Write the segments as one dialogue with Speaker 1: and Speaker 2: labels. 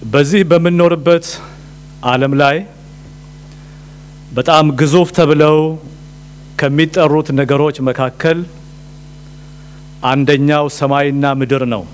Speaker 1: በዚህ በምንኖርበት ዓለም ላይ በጣም ግዙፍ ተብለው ከሚጠሩት ነገሮች መካከል አንደኛው ሰማይና ምድር ነው።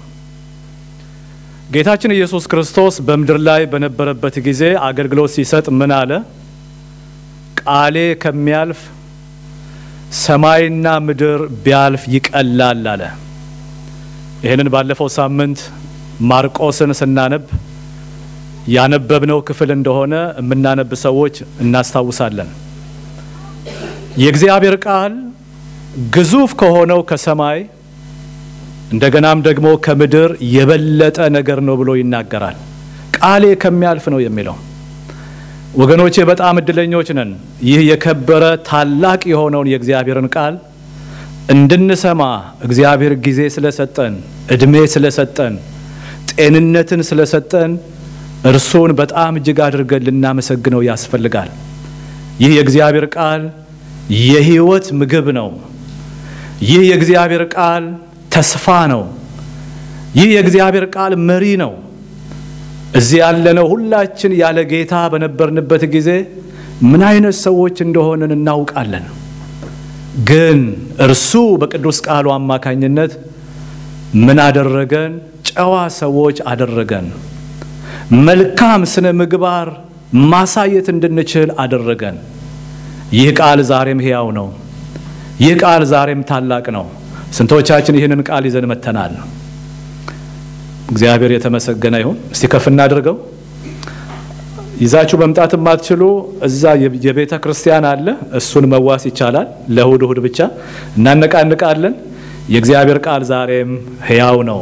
Speaker 1: ጌታችን ኢየሱስ ክርስቶስ በምድር ላይ በነበረበት ጊዜ አገልግሎት ሲሰጥ ምን አለ? ቃሌ ከሚያልፍ ሰማይና ምድር ቢያልፍ ይቀላል አለ። ይህንን ባለፈው ሳምንት ማርቆስን ስናነብ ያነበብነው ክፍል እንደሆነ የምናነብ ሰዎች እናስታውሳለን። የእግዚአብሔር ቃል ግዙፍ ከሆነው ከሰማይ እንደገናም ደግሞ ከምድር የበለጠ ነገር ነው ብሎ ይናገራል። ቃሌ ከሚያልፍ ነው የሚለው ወገኖቼ፣ በጣም እድለኞች ነን። ይህ የከበረ ታላቅ የሆነውን የእግዚአብሔርን ቃል እንድንሰማ እግዚአብሔር ጊዜ ስለሰጠን፣ እድሜ ስለሰጠን፣ ጤንነትን ስለሰጠን እርሱን በጣም እጅግ አድርገን ልናመሰግነው ያስፈልጋል። ይህ የእግዚአብሔር ቃል የሕይወት ምግብ ነው። ይህ የእግዚአብሔር ቃል ተስፋ ነው። ይህ የእግዚአብሔር ቃል መሪ ነው። እዚህ ያለነው ሁላችን ያለ ጌታ በነበርንበት ጊዜ ምን አይነት ሰዎች እንደሆንን እናውቃለን። ግን እርሱ በቅዱስ ቃሉ አማካኝነት ምን አደረገን? ጨዋ ሰዎች አደረገን። መልካም ስነ ምግባር ማሳየት እንድንችል አደረገን። ይህ ቃል ዛሬም ሕያው ነው። ይህ ቃል ዛሬም ታላቅ ነው። ስንቶቻችን ይህንን ቃል ይዘን መተናል? እግዚአብሔር የተመሰገነ ይሁን። እስቲ ከፍ እናድርገው። ይዛችሁ መምጣት የማትችሉ እዛ የቤተ ክርስቲያን አለ፣ እሱን መዋስ ይቻላል። ለእሁድ እሁድ ብቻ እናነቃንቃለን። የእግዚአብሔር ቃል ዛሬም ሕያው ነው።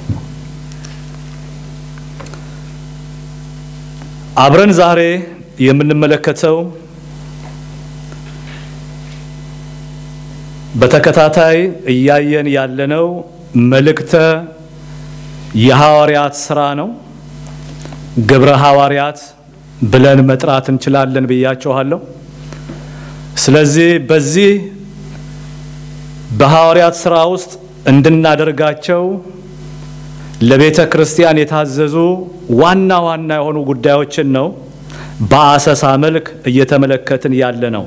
Speaker 1: አብረን ዛሬ የምንመለከተው በተከታታይ እያየን ያለነው መልእክተ የሐዋርያት ስራ ነው። ግብረ ሐዋርያት ብለን መጥራት እንችላለን ብያችኋለሁ። ስለዚህ በዚህ በሐዋርያት ስራ ውስጥ እንድናደርጋቸው ለቤተ ክርስቲያን የታዘዙ ዋና ዋና የሆኑ ጉዳዮችን ነው በአሰሳ መልክ እየተመለከትን ያለ ነው።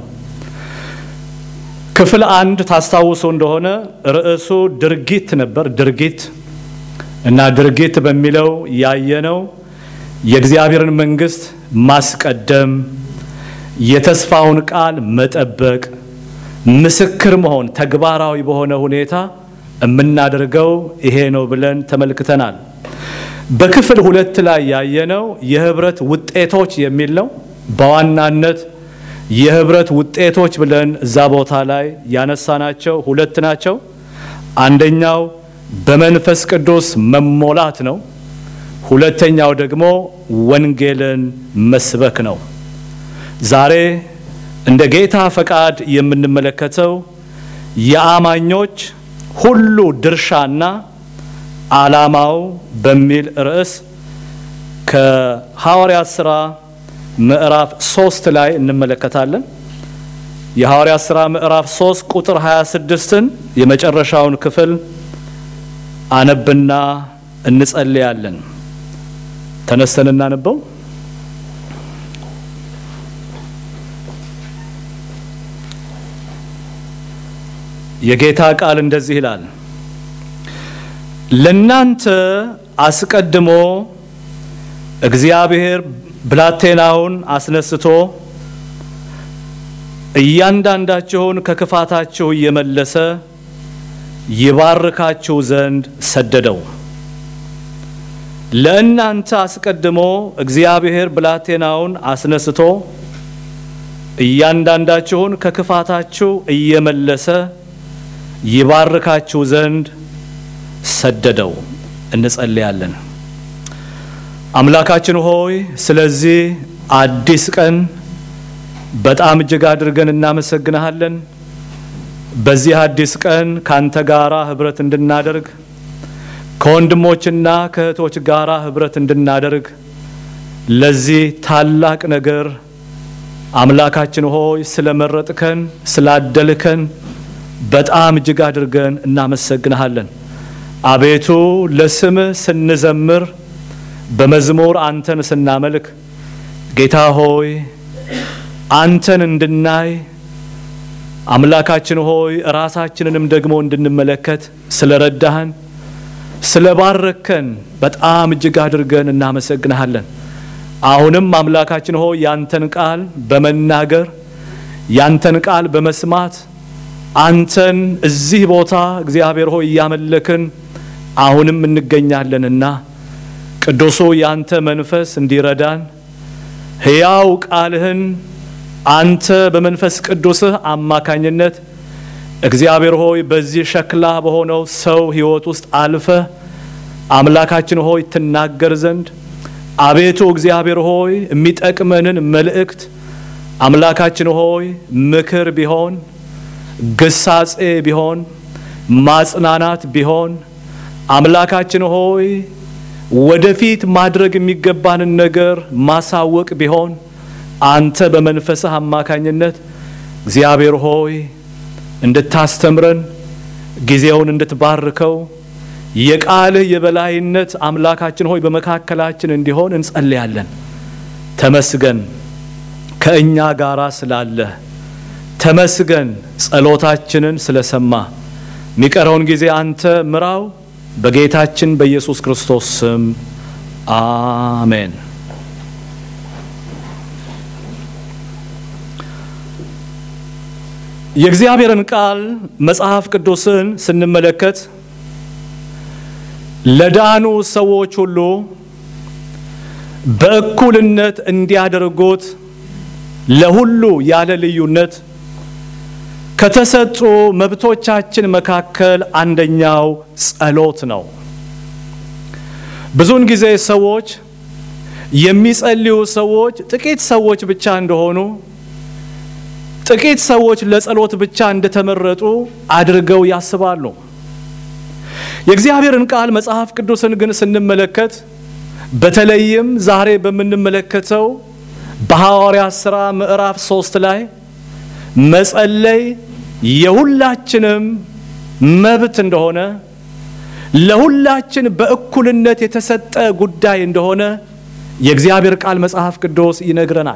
Speaker 1: ክፍል አንድ ታስታውሱ እንደሆነ ርዕሱ ድርጊት ነበር። ድርጊት እና ድርጊት በሚለው ያየነው የእግዚአብሔርን መንግሥት ማስቀደም፣ የተስፋውን ቃል መጠበቅ፣ ምስክር መሆን ተግባራዊ በሆነ ሁኔታ የምናደርገው ይሄ ነው ብለን ተመልክተናል። በክፍል ሁለት ላይ ያየነው የህብረት ውጤቶች የሚል ነው። በዋናነት የህብረት ውጤቶች ብለን እዛ ቦታ ላይ ያነሳናቸው ሁለት ናቸው። አንደኛው በመንፈስ ቅዱስ መሞላት ነው። ሁለተኛው ደግሞ ወንጌልን መስበክ ነው። ዛሬ እንደ ጌታ ፈቃድ የምንመለከተው የአማኞች ሁሉ ድርሻና ዓላማው በሚል ርዕስ ከሐዋርያት ሥራ ምዕራፍ ሶስት ላይ እንመለከታለን። የሐዋርያት ሥራ ምዕራፍ ሶስት ቁጥር 26ን የመጨረሻውን ክፍል አነብና እንጸልያለን። ተነስተን እናነበው። የጌታ ቃል እንደዚህ ይላል። ለናንተ አስቀድሞ እግዚአብሔር ብላቴናውን አስነስቶ እያንዳንዳችሁን ከክፋታችሁ እየመለሰ ይባርካችሁ ዘንድ ሰደደው። ለእናንተ አስቀድሞ እግዚአብሔር ብላቴናውን አስነስቶ እያንዳንዳችሁን ከክፋታችሁ እየመለሰ ይባርካችሁ ዘንድ ሰደደው። እንጸልያለን። አምላካችን ሆይ ስለዚህ አዲስ ቀን በጣም እጅግ አድርገን እናመሰግንሃለን። በዚህ አዲስ ቀን ካንተ ጋራ ህብረት እንድናደርግ ከወንድሞችና ከእህቶች ጋራ ህብረት እንድናደርግ ለዚህ ታላቅ ነገር አምላካችን ሆይ ስለመረጥከን ስላደልከን በጣም እጅግ አድርገን እናመሰግንሃለን። አቤቱ ለስምህ ስንዘምር በመዝሙር አንተን ስናመልክ ጌታ ሆይ አንተን እንድናይ አምላካችን ሆይ ራሳችንንም ደግሞ እንድንመለከት ስለረዳህን ስለባረከን በጣም እጅግ አድርገን እናመሰግንሃለን። አሁንም አምላካችን ሆይ ያንተን ቃል በመናገር ያንተን ቃል በመስማት አንተን እዚህ ቦታ እግዚአብሔር ሆይ እያመለክን አሁንም እንገኛለንና ቅዱሱ ያንተ መንፈስ እንዲረዳን ሕያው ቃልህን አንተ በመንፈስ ቅዱስህ አማካኝነት እግዚአብሔር ሆይ በዚህ ሸክላ በሆነው ሰው ሕይወት ውስጥ አልፈ አምላካችን ሆይ ትናገር ዘንድ አቤቱ እግዚአብሔር ሆይ የሚጠቅመንን መልእክት አምላካችን ሆይ ምክር ቢሆን ግሳጼ ቢሆን ማጽናናት ቢሆን አምላካችን ሆይ ወደፊት ማድረግ የሚገባንን ነገር ማሳወቅ ቢሆን አንተ በመንፈስህ አማካኝነት እግዚአብሔር ሆይ እንድታስተምረን ጊዜውን እንድትባርከው የቃልህ የበላይነት አምላካችን ሆይ በመካከላችን እንዲሆን እንጸልያለን። ተመስገን ከእኛ ጋራ ስላለህ፣ ተመስገን ጸሎታችንን ስለሰማ። የሚቀረውን ጊዜ አንተ ምራው። በጌታችን በኢየሱስ ክርስቶስ ስም አሜን። የእግዚአብሔርን ቃል መጽሐፍ ቅዱስን ስንመለከት ለዳኑ ሰዎች ሁሉ በእኩልነት እንዲያደርጉት ለሁሉ ያለ ልዩነት ከተሰጡ መብቶቻችን መካከል አንደኛው ጸሎት ነው። ብዙውን ጊዜ ሰዎች የሚጸልዩ ሰዎች ጥቂት ሰዎች ብቻ እንደሆኑ ጥቂት ሰዎች ለጸሎት ብቻ እንደተመረጡ አድርገው ያስባሉ። የእግዚአብሔርን ቃል መጽሐፍ ቅዱስን ግን ስንመለከት በተለይም ዛሬ በምንመለከተው በሐዋርያት ሥራ ምዕራፍ ሶስት ላይ መጸለይ የሁላችንም መብት እንደሆነ ለሁላችን በእኩልነት የተሰጠ ጉዳይ እንደሆነ የእግዚአብሔር ቃል መጽሐፍ ቅዱስ ይነግረናል።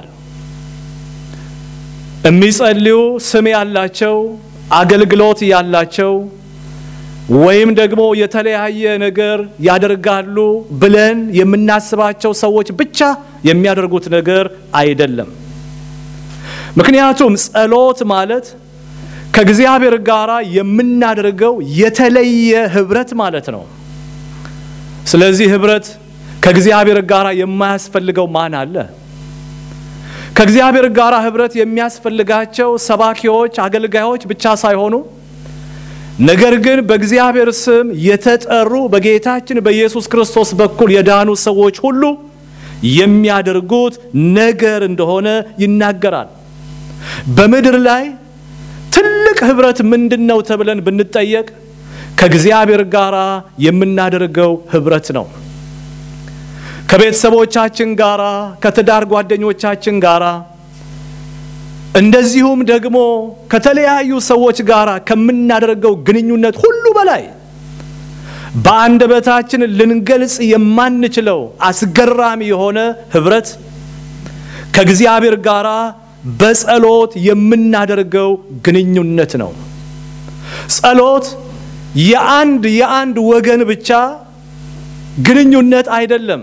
Speaker 1: የሚጸልዩ ስም ያላቸው አገልግሎት ያላቸው ወይም ደግሞ የተለያየ ነገር ያደርጋሉ ብለን የምናስባቸው ሰዎች ብቻ የሚያደርጉት ነገር አይደለም። ምክንያቱም ጸሎት ማለት ከእግዚአብሔር ጋር የምናደርገው የተለየ ህብረት ማለት ነው። ስለዚህ ህብረት ከእግዚአብሔር ጋር የማያስፈልገው ማን አለ? ከእግዚአብሔር ጋር ህብረት የሚያስፈልጋቸው ሰባኪዎች፣ አገልጋዮች ብቻ ሳይሆኑ ነገር ግን በእግዚአብሔር ስም የተጠሩ በጌታችን በኢየሱስ ክርስቶስ በኩል የዳኑ ሰዎች ሁሉ የሚያደርጉት ነገር እንደሆነ ይናገራል። በምድር ላይ ትልቅ ህብረት ምንድን ነው ተብለን ብንጠየቅ ከእግዚአብሔር ጋር የምናደርገው ህብረት ነው። ከቤተሰቦቻችን ጋራ፣ ከትዳር ጓደኞቻችን ጋራ እንደዚሁም ደግሞ ከተለያዩ ሰዎች ጋር ከምናደርገው ግንኙነት ሁሉ በላይ በአንደበታችን ልንገልጽ የማንችለው አስገራሚ የሆነ ህብረት ከእግዚአብሔር ጋር በጸሎት የምናደርገው ግንኙነት ነው። ጸሎት የአንድ የአንድ ወገን ብቻ ግንኙነት አይደለም።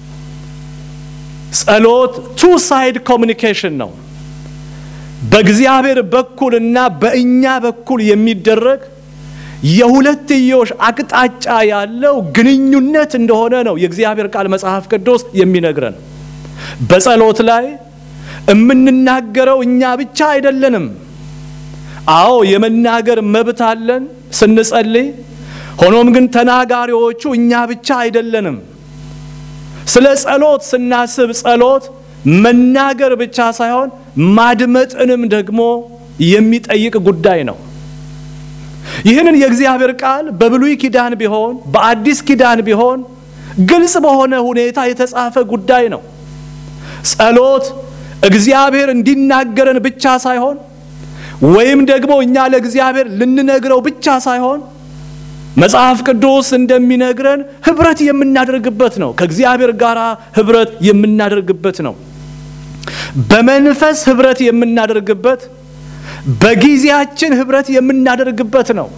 Speaker 1: ጸሎት ቱ ሳይድ ኮሚኒኬሽን ነው። በእግዚአብሔር በኩልና በእኛ በኩል የሚደረግ የሁለትዮሽ አቅጣጫ ያለው ግንኙነት እንደሆነ ነው የእግዚአብሔር ቃል መጽሐፍ ቅዱስ የሚነግረን። በጸሎት ላይ የምንናገረው እኛ ብቻ አይደለንም። አዎ የመናገር መብት አለን ስንጸልይ። ሆኖም ግን ተናጋሪዎቹ እኛ ብቻ አይደለንም። ስለ ጸሎት ስናስብ ጸሎት መናገር ብቻ ሳይሆን ማድመጥንም ደግሞ የሚጠይቅ ጉዳይ ነው። ይህንን የእግዚአብሔር ቃል በብሉይ ኪዳን ቢሆን በአዲስ ኪዳን ቢሆን ግልጽ በሆነ ሁኔታ የተጻፈ ጉዳይ ነው። ጸሎት እግዚአብሔር እንዲናገረን ብቻ ሳይሆን ወይም ደግሞ እኛ ለእግዚአብሔር ልንነግረው ብቻ ሳይሆን መጽሐፍ ቅዱስ እንደሚነግረን ህብረት የምናደርግበት ነው። ከእግዚአብሔር ጋር ህብረት የምናደርግበት ነው። በመንፈስ ህብረት የምናደርግበት፣ በጊዜያችን ህብረት የምናደርግበት ነው።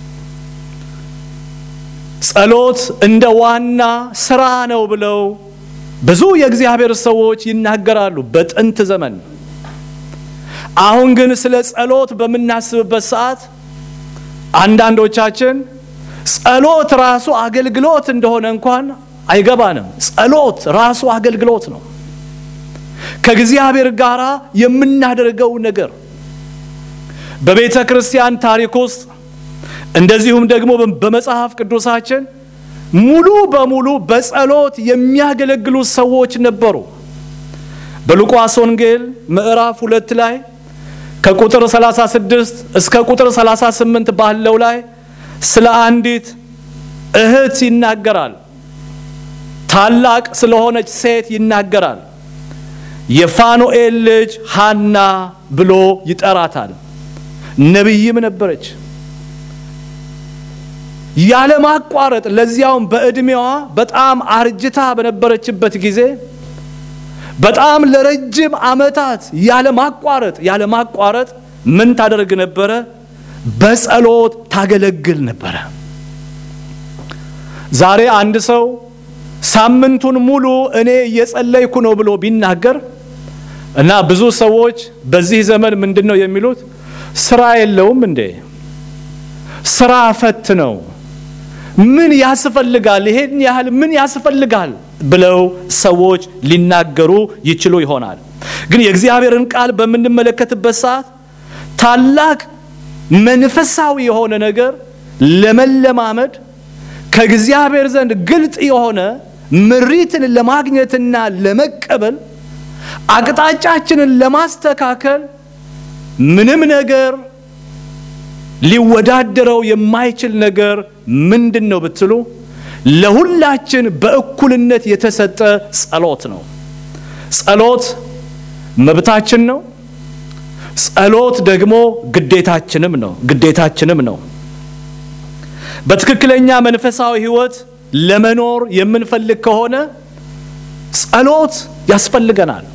Speaker 1: ጸሎት እንደ ዋና ስራ ነው ብለው ብዙ የእግዚአብሔር ሰዎች ይናገራሉ በጥንት ዘመን። አሁን ግን ስለ ጸሎት በምናስብበት ሰዓት አንዳንዶቻችን ጸሎት ራሱ አገልግሎት እንደሆነ እንኳን አይገባንም። ጸሎት ራሱ አገልግሎት ነው። ከእግዚአብሔር ጋር የምናደርገው ነገር በቤተ ክርስቲያን ታሪክ ውስጥ እንደዚሁም ደግሞ በመጽሐፍ ቅዱሳችን ሙሉ በሙሉ በጸሎት የሚያገለግሉ ሰዎች ነበሩ። በሉቃስ ወንጌል ምዕራፍ ሁለት ላይ ከቁጥር 36 እስከ ቁጥር 38 ባለው ላይ ስለ አንዲት እህት ይናገራል። ታላቅ ስለሆነች ሴት ይናገራል። የፋኑኤል ልጅ ሃና ብሎ ይጠራታል። ነቢይም ነበረች። ያለማቋረጥ ለዚያውም በዕድሜዋ በጣም አርጅታ በነበረችበት ጊዜ በጣም ለረጅም ዓመታት ያለማቋረጥ ያለማቋረጥ ምን ታደርግ ነበረ? በጸሎት ታገለግል ነበረ። ዛሬ አንድ ሰው ሳምንቱን ሙሉ እኔ እየጸለይኩ ነው ብሎ ቢናገር እና ብዙ ሰዎች በዚህ ዘመን ምንድን ነው የሚሉት? ስራ የለውም እንዴ? ስራ ፈት ነው ምን ያስፈልጋል? ይሄን ያህል ምን ያስፈልጋል? ብለው ሰዎች ሊናገሩ ይችሉ ይሆናል። ግን የእግዚአብሔርን ቃል በምንመለከትበት ሰዓት ታላቅ መንፈሳዊ የሆነ ነገር ለመለማመድ ከእግዚአብሔር ዘንድ ግልጥ የሆነ ምሪትን ለማግኘትና ለመቀበል አቅጣጫችንን ለማስተካከል ምንም ነገር ሊወዳደረው የማይችል ነገር ምንድን ነው ብትሉ ለሁላችን በእኩልነት የተሰጠ ጸሎት ነው። ጸሎት መብታችን ነው። ጸሎት ደግሞ ግዴታችንም ነው ግዴታችንም ነው። በትክክለኛ መንፈሳዊ ሕይወት ለመኖር የምንፈልግ ከሆነ ጸሎት ያስፈልገናል።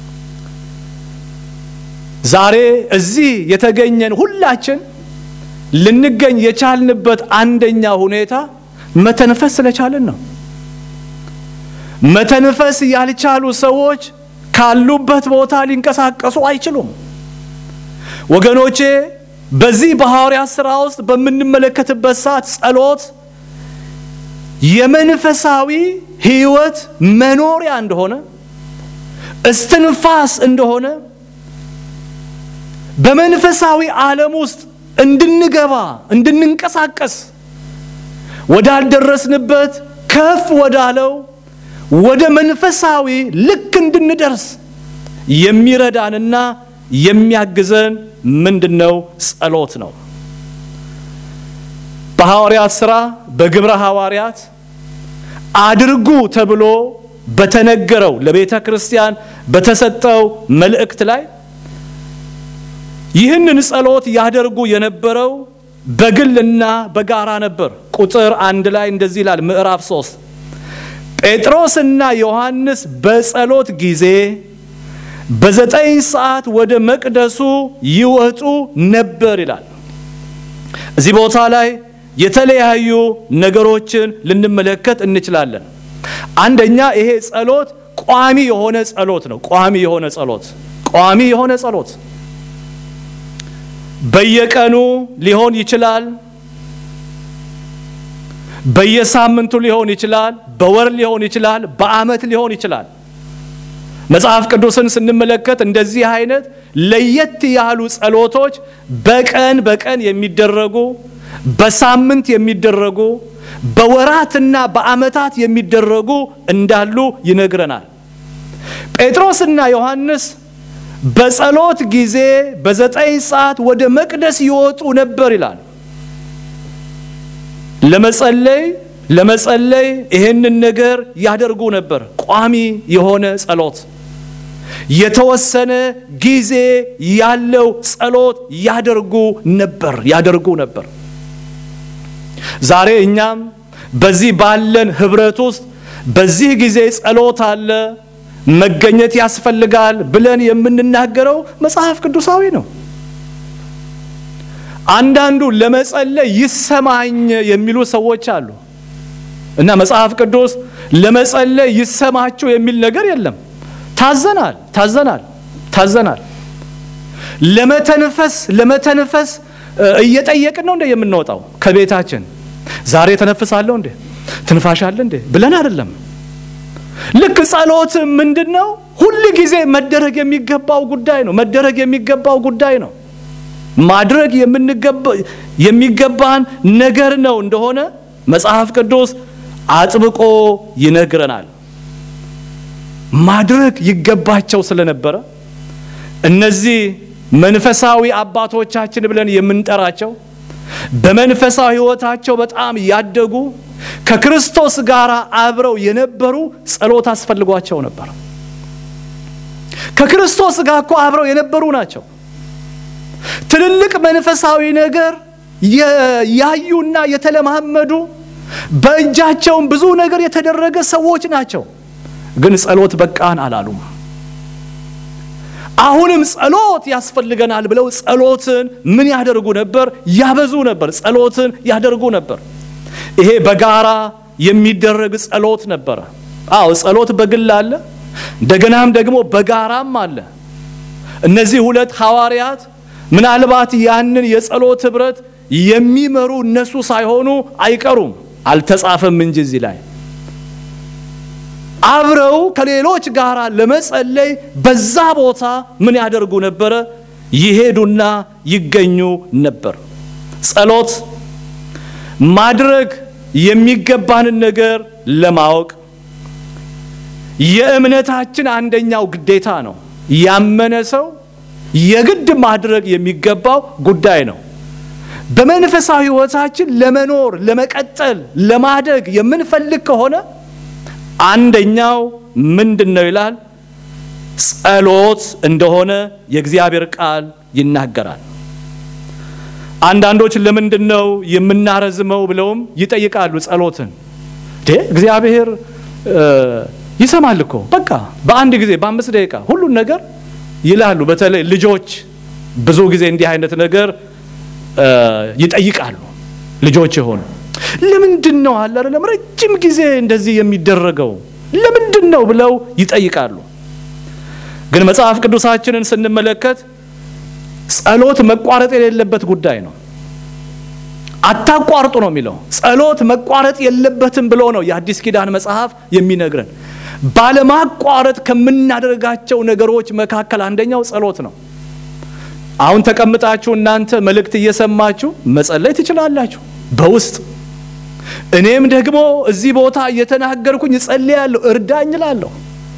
Speaker 1: ዛሬ እዚህ የተገኘን ሁላችን ልንገኝ የቻልንበት አንደኛ ሁኔታ መተንፈስ ስለቻልን ነው። መተንፈስ ያልቻሉ ሰዎች ካሉበት ቦታ ሊንቀሳቀሱ አይችሉም። ወገኖቼ በዚህ በሐዋርያት ሥራ ውስጥ በምንመለከትበት ሰዓት ጸሎት የመንፈሳዊ ሕይወት መኖሪያ እንደሆነ እስትንፋስ እንደሆነ በመንፈሳዊ ዓለም ውስጥ እንድንገባ እንድንንቀሳቀስ ወዳልደረስንበት ከፍ ወዳለው ወደ መንፈሳዊ ልክ እንድንደርስ የሚረዳንና የሚያግዘን ምንድን ነው? ጸሎት ነው። በሐዋርያት ሥራ በግብረ ሐዋርያት አድርጉ ተብሎ በተነገረው ለቤተ ክርስቲያን በተሰጠው መልእክት ላይ ይህንን ጸሎት ያደርጉ የነበረው በግልና በጋራ ነበር። ቁጥር አንድ ላይ እንደዚህ ይላል። ምዕራፍ ሶስት ጴጥሮስና ዮሐንስ በጸሎት ጊዜ በዘጠኝ ሰዓት ወደ መቅደሱ ይወጡ ነበር ይላል። እዚህ ቦታ ላይ የተለያዩ ነገሮችን ልንመለከት እንችላለን። አንደኛ ይሄ ጸሎት ቋሚ የሆነ ጸሎት ነው። ቋሚ የሆነ ጸሎት ቋሚ የሆነ ጸሎት በየቀኑ ሊሆን ይችላል። በየሳምንቱ ሊሆን ይችላል። በወር ሊሆን ይችላል። በዓመት ሊሆን ይችላል። መጽሐፍ ቅዱስን ስንመለከት እንደዚህ አይነት ለየት ያሉ ጸሎቶች በቀን በቀን የሚደረጉ በሳምንት የሚደረጉ በወራትና በዓመታት የሚደረጉ እንዳሉ ይነግረናል። ጴጥሮስና ዮሐንስ በጸሎት ጊዜ በዘጠኝ ሰዓት ወደ መቅደስ ይወጡ ነበር ይላል። ለመጸለይ ለመጸለይ ይህንን ነገር ያደርጉ ነበር። ቋሚ የሆነ ጸሎት፣ የተወሰነ ጊዜ ያለው ጸሎት ያደርጉ ነበር ያደርጉ ነበር። ዛሬ እኛም በዚህ ባለን ህብረት ውስጥ በዚህ ጊዜ ጸሎት አለ መገኘት ያስፈልጋል ብለን የምንናገረው መጽሐፍ ቅዱሳዊ ነው። አንዳንዱ ለመጸለይ ይሰማኝ የሚሉ ሰዎች አሉ እና መጽሐፍ ቅዱስ ለመጸለይ ይሰማችሁ የሚል ነገር የለም። ታዘናል ታዘናል ታዘናል። ለመተንፈስ ለመተንፈስ እየጠየቅን ነው እንደ የምንወጣው ከቤታችን ዛሬ ተነፍሳለሁ እንዴ ትንፋሽ አለ እንዴ ብለን አይደለም። ልክ ጸሎት ምንድን ነው? ሁል ጊዜ መደረግ የሚገባው ጉዳይ ነው። መደረግ የሚገባው ጉዳይ ነው። ማድረግ የሚገባን ነገር ነው እንደሆነ መጽሐፍ ቅዱስ አጥብቆ ይነግረናል። ማድረግ ይገባቸው ስለነበረ እነዚህ መንፈሳዊ አባቶቻችን ብለን የምንጠራቸው በመንፈሳዊ ሕይወታቸው በጣም ያደጉ ከክርስቶስ ጋር አብረው የነበሩ ጸሎት አስፈልጓቸው ነበር። ከክርስቶስ ጋር እኮ አብረው የነበሩ ናቸው። ትልልቅ መንፈሳዊ ነገር ያዩና የተለማመዱ በእጃቸውም ብዙ ነገር የተደረገ ሰዎች ናቸው። ግን ጸሎት በቃን አላሉም። አሁንም ጸሎት ያስፈልገናል ብለው ጸሎትን ምን ያደርጉ ነበር? ያበዙ ነበር። ጸሎትን ያደርጉ ነበር። ይሄ በጋራ የሚደረግ ጸሎት ነበረ። አዎ ጸሎት በግል አለ፣ እንደገናም ደግሞ በጋራም አለ። እነዚህ ሁለት ሐዋርያት ምናልባት ያንን የጸሎት ኅብረት የሚመሩ እነሱ ሳይሆኑ አይቀሩም። አልተጻፈም እንጂ እዚህ ላይ አብረው ከሌሎች ጋር ለመጸለይ በዛ ቦታ ምን ያደርጉ ነበረ? ይሄዱና ይገኙ ነበር። ጸሎት ማድረግ የሚገባንን ነገር ለማወቅ የእምነታችን አንደኛው ግዴታ ነው። ያመነ ሰው የግድ ማድረግ የሚገባው ጉዳይ ነው። በመንፈሳዊ ሕይወታችን ለመኖር፣ ለመቀጠል፣ ለማደግ የምንፈልግ ከሆነ አንደኛው ምንድን ነው ይላል? ጸሎት እንደሆነ የእግዚአብሔር ቃል ይናገራል። አንዳንዶች ለምንድን ነው የምናረዝመው ብለውም ይጠይቃሉ። ጸሎትን ዴ እግዚአብሔር ይሰማል እኮ በቃ በአንድ ጊዜ በአምስት ደቂቃ ሁሉን ነገር ይላሉ። በተለይ ልጆች ብዙ ጊዜ እንዲህ አይነት ነገር ይጠይቃሉ። ልጆች የሆኑ ለምንድን ነው አለ አይደለም ረጅም ጊዜ እንደዚህ የሚደረገው ለምንድን ነው ብለው ይጠይቃሉ። ግን መጽሐፍ ቅዱሳችንን ስንመለከት ጸሎት መቋረጥ የሌለበት ጉዳይ ነው። አታቋርጡ ነው የሚለው። ጸሎት መቋረጥ የለበትም ብሎ ነው የአዲስ ኪዳን መጽሐፍ የሚነግረን። ባለማቋረጥ ከምናደርጋቸው ነገሮች መካከል አንደኛው ጸሎት ነው። አሁን ተቀምጣችሁ እናንተ መልእክት እየሰማችሁ መጸለይ ትችላላችሁ በውስጥ እኔም ደግሞ እዚህ ቦታ እየተናገርኩኝ እጸልያለሁ፣ እርዳኝ እላለሁ።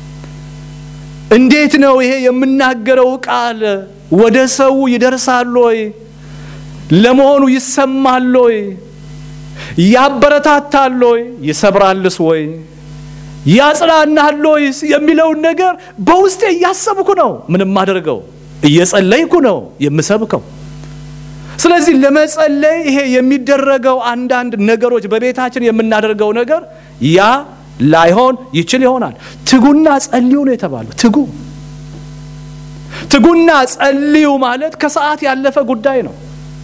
Speaker 1: እንዴት ነው ይሄ የምናገረው ቃል ወደ ሰው ይደርሳል ወይ? ለመሆኑ ይሰማል ወይ? ያበረታታል ወይ? ይሰብራልስ ወይ? ያጽናናል ወይ? የሚለውን ነገር በውስጤ እያሰብኩ ነው ምንም አደርገው፣ እየጸለይኩ ነው የምሰብከው። ስለዚህ ለመጸለይ ይሄ የሚደረገው አንዳንድ ነገሮች በቤታችን የምናደርገው ነገር ያ ላይሆን ይችል ይሆናል። ትጉና ጸልዩ ነው የተባለው። ትጉ ትጉና ጸልዩ ማለት ከሰዓት ያለፈ ጉዳይ ነው።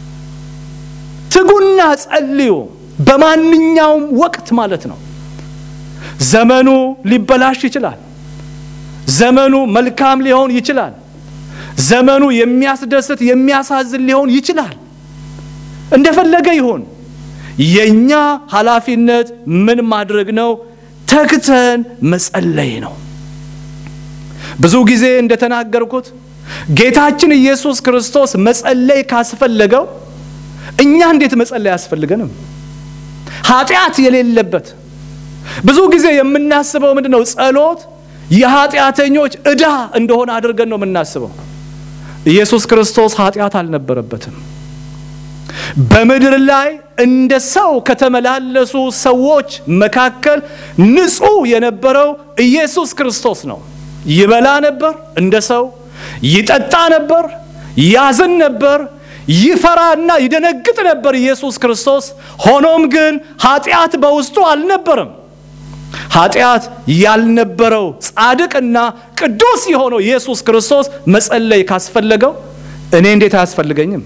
Speaker 1: ትጉና ጸልዩ በማንኛውም ወቅት ማለት ነው። ዘመኑ ሊበላሽ ይችላል። ዘመኑ መልካም ሊሆን ይችላል። ዘመኑ የሚያስደስት የሚያሳዝን ሊሆን ይችላል። እንደፈለገ ይሁን። የኛ ኃላፊነት ምን ማድረግ ነው? ተግተን መጸለይ ነው። ብዙ ጊዜ እንደተናገርኩት ጌታችን ኢየሱስ ክርስቶስ መጸለይ ካስፈለገው እኛ እንዴት መጸለይ አያስፈልገንም? ኃጢአት የሌለበት ብዙ ጊዜ የምናስበው ምንድን ነው? ጸሎት የኃጢአተኞች ዕዳ እንደሆነ አድርገን ነው የምናስበው። ኢየሱስ ክርስቶስ ኃጢአት አልነበረበትም። በምድር ላይ እንደ ሰው ከተመላለሱ ሰዎች መካከል ንጹሕ የነበረው ኢየሱስ ክርስቶስ ነው። ይበላ ነበር እንደ ሰው፣ ይጠጣ ነበር፣ ያዝን ነበር፣ ይፈራና ይደነግጥ ነበር ኢየሱስ ክርስቶስ። ሆኖም ግን ኃጢአት በውስጡ አልነበረም። ኃጢአት ያልነበረው ጻድቅና ቅዱስ የሆነው ኢየሱስ ክርስቶስ መጸለይ ካስፈለገው እኔ እንዴት አያስፈልገኝም?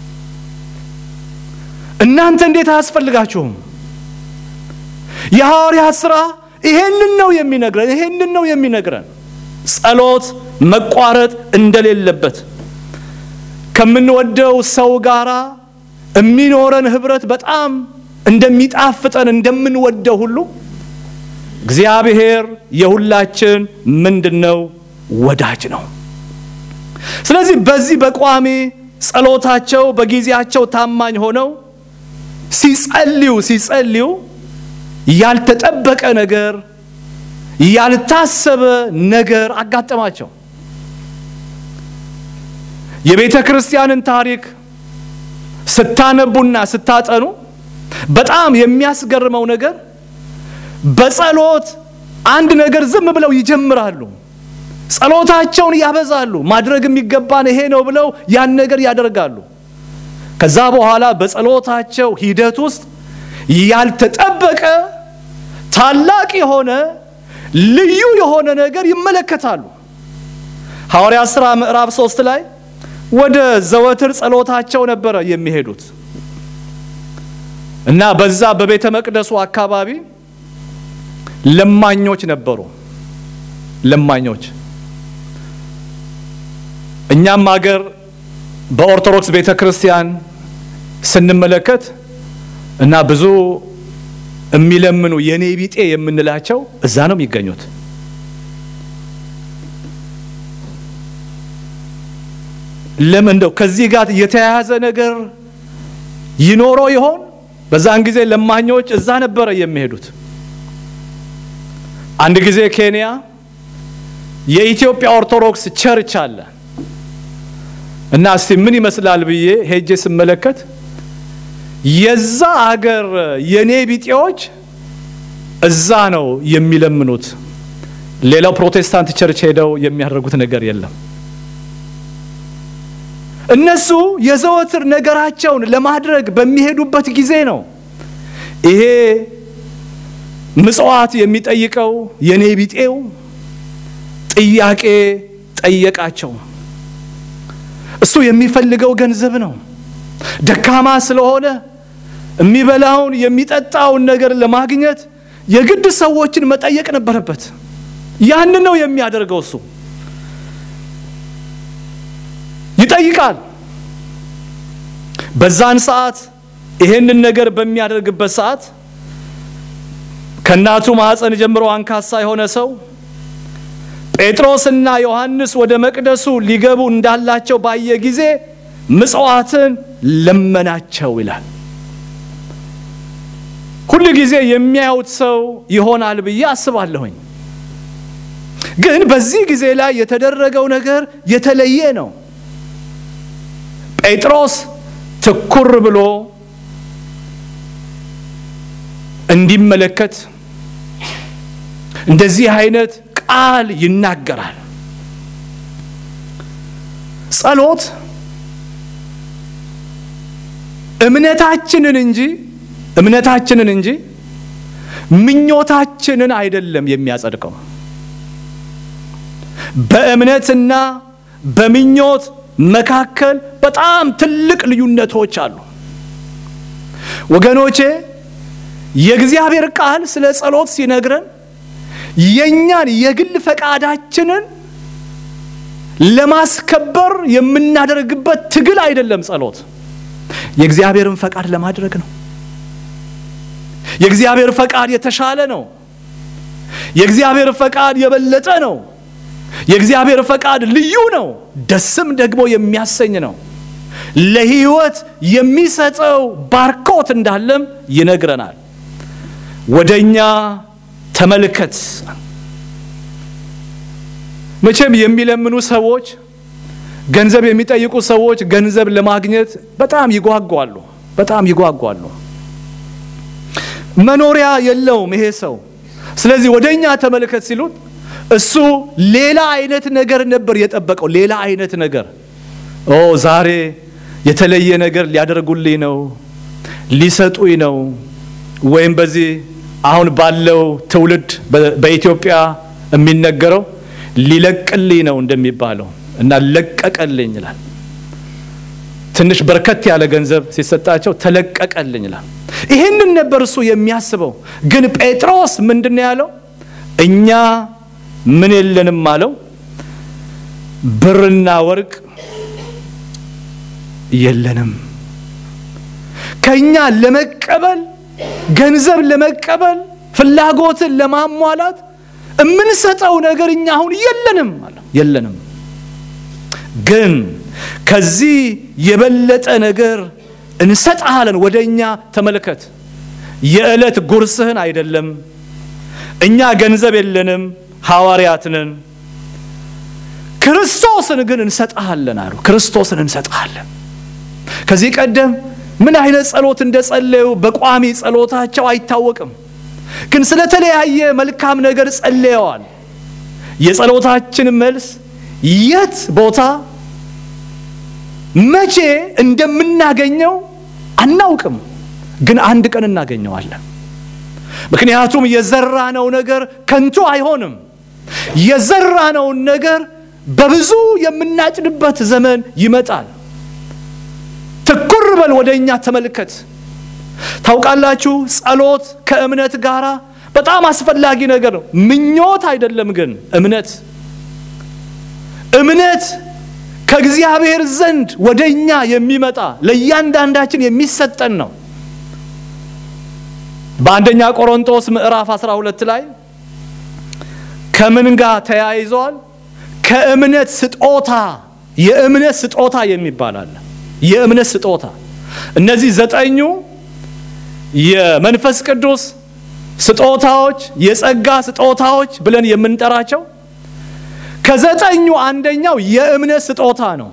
Speaker 1: እናንተ እንዴት አያስፈልጋችሁም? የሐዋርያት ሥራ ይሄንን ነው የሚነግረን። ይሄንን ነው የሚነግረን ጸሎት መቋረጥ እንደሌለበት ከምንወደው ሰው ጋር የሚኖረን ህብረት በጣም እንደሚጣፍጠን እንደምንወደው ሁሉ እግዚአብሔር የሁላችን ምንድን ነው? ወዳጅ ነው። ስለዚህ በዚህ በቋሚ ጸሎታቸው በጊዜያቸው ታማኝ ሆነው ሲጸልዩ ሲጸልዩ ያልተጠበቀ ነገር ያልታሰበ ነገር አጋጠማቸው። የቤተ ክርስቲያንን ታሪክ ስታነቡና ስታጠኑ በጣም የሚያስገርመው ነገር በጸሎት አንድ ነገር ዝም ብለው ይጀምራሉ። ጸሎታቸውን ያበዛሉ። ማድረግ የሚገባን ይሄ ነው ብለው ያን ነገር ያደርጋሉ። ከዛ በኋላ በጸሎታቸው ሂደት ውስጥ ያልተጠበቀ ታላቅ የሆነ ልዩ የሆነ ነገር ይመለከታሉ። ሐዋርያት ሥራ ምዕራፍ ሶስት ላይ ወደ ዘወትር ጸሎታቸው ነበረ የሚሄዱት እና በዛ በቤተ መቅደሱ አካባቢ ለማኞች ነበሩ። ለማኞች እኛም ሀገር በኦርቶዶክስ ቤተ ክርስቲያን ስንመለከት እና ብዙ የሚለምኑ የኔ ቢጤ የምንላቸው እዛ ነው የሚገኙት። ለምን እንደው ከዚህ ጋር የተያያዘ ነገር ይኖረው ይሆን? በዛን ጊዜ ለማኞች እዛ ነበረ የሚሄዱት። አንድ ጊዜ ኬንያ የኢትዮጵያ ኦርቶዶክስ ቸርች አለ እና እስቲ ምን ይመስላል ብዬ ሄጄ ስመለከት የዛ አገር የኔ ቢጤዎች እዛ ነው የሚለምኑት። ሌላው ፕሮቴስታንት ቸርች ሄደው የሚያደርጉት ነገር የለም። እነሱ የዘወትር ነገራቸውን ለማድረግ በሚሄዱበት ጊዜ ነው ይሄ ምጽዋት የሚጠይቀው የኔ ቢጤው ጥያቄ ጠየቃቸው። እሱ የሚፈልገው ገንዘብ ነው። ደካማ ስለሆነ የሚበላውን የሚጠጣውን ነገር ለማግኘት የግድ ሰዎችን መጠየቅ ነበረበት። ያን ነው የሚያደርገው። እሱ ይጠይቃል። በዛን ሰዓት ይሄንን ነገር በሚያደርግበት ሰዓት ከእናቱ ማኅፀን ጀምሮ አንካሳ የሆነ ሰው ጴጥሮስና ዮሐንስ ወደ መቅደሱ ሊገቡ እንዳላቸው ባየ ጊዜ ምጽዋትን ለመናቸው ይላል። ሁል ጊዜ የሚያዩት ሰው ይሆናል ብዬ አስባለሁኝ። ግን በዚህ ጊዜ ላይ የተደረገው ነገር የተለየ ነው። ጴጥሮስ ትኩር ብሎ እንዲመለከት እንደዚህ አይነት ቃል ይናገራል። ጸሎት እምነታችንን እንጂ እምነታችንን እንጂ ምኞታችንን አይደለም የሚያጸድቀው። በእምነትና በምኞት መካከል በጣም ትልቅ ልዩነቶች አሉ ወገኖቼ። የእግዚአብሔር ቃል ስለ ጸሎት ሲነግረን የእኛን የግል ፈቃዳችንን ለማስከበር የምናደርግበት ትግል አይደለም። ጸሎት የእግዚአብሔርን ፈቃድ ለማድረግ ነው። የእግዚአብሔር ፈቃድ የተሻለ ነው። የእግዚአብሔር ፈቃድ የበለጠ ነው። የእግዚአብሔር ፈቃድ ልዩ ነው። ደስም ደግሞ የሚያሰኝ ነው። ለሕይወት የሚሰጠው ባርኮት እንዳለም ይነግረናል። ወደ እኛ ተመልከት። መቼም የሚለምኑ ሰዎች፣ ገንዘብ የሚጠይቁ ሰዎች ገንዘብ ለማግኘት በጣም ይጓጓሉ፣ በጣም ይጓጓሉ። መኖሪያ የለውም ይሄ ሰው። ስለዚህ ወደ እኛ ተመልከት ሲሉት እሱ ሌላ አይነት ነገር ነበር የጠበቀው፣ ሌላ አይነት ነገር ኦ ዛሬ የተለየ ነገር ሊያደርጉልኝ ነው፣ ሊሰጡኝ ነው፣ ወይም በዚህ አሁን ባለው ትውልድ በኢትዮጵያ የሚነገረው ሊለቅልኝ ነው እንደሚባለው እና ለቀቀልኝ ይላል። ትንሽ በርከት ያለ ገንዘብ ሲሰጣቸው ተለቀቀልኝ ይላል። ይህንን ነበር እሱ የሚያስበው። ግን ጴጥሮስ ምንድን ነው ያለው? እኛ ምን የለንም አለው። ብርና ወርቅ የለንም። ከኛ ለመቀበል ገንዘብ ለመቀበል ፍላጎትን ለማሟላት የምንሰጠው ነገር እኛ አሁን የለንም አለ። የለንም ግን ከዚህ የበለጠ ነገር እንሰጥሃለን። ወደ እኛ ተመልከት። የዕለት ጉርስህን አይደለም። እኛ ገንዘብ የለንም፣ ሐዋርያት ነን። ክርስቶስን ግን እንሰጥሃለን አሉ። ክርስቶስን እንሰጥሃለን። ከዚህ ቀደም ምን አይነት ጸሎት እንደጸለዩ በቋሚ ጸሎታቸው አይታወቅም። ግን ስለተለያየ መልካም ነገር ጸልየዋል። የጸሎታችን መልስ የት ቦታ መቼ እንደምናገኘው አናውቅም፣ ግን አንድ ቀን እናገኘዋለን። ምክንያቱም የዘራነው ነገር ከንቱ አይሆንም። የዘራነውን ነገር በብዙ የምናጭድበት ዘመን ይመጣል። ትኩር በል፣ ወደ እኛ ተመልከት። ታውቃላችሁ፣ ጸሎት ከእምነት ጋር በጣም አስፈላጊ ነገር ነው። ምኞት አይደለም፣ ግን እምነት እምነት ከእግዚአብሔር ዘንድ ወደ እኛ የሚመጣ ለእያንዳንዳችን የሚሰጠን ነው። በአንደኛ ቆሮንቶስ ምዕራፍ 12 ላይ ከምን ጋር ተያይዘዋል? ከእምነት ስጦታ የእምነት ስጦታ የሚባል አለ። የእምነት ስጦታ እነዚህ ዘጠኙ የመንፈስ ቅዱስ ስጦታዎች፣ የጸጋ ስጦታዎች ብለን የምንጠራቸው ከዘጠኙ አንደኛው የእምነት ስጦታ ነው።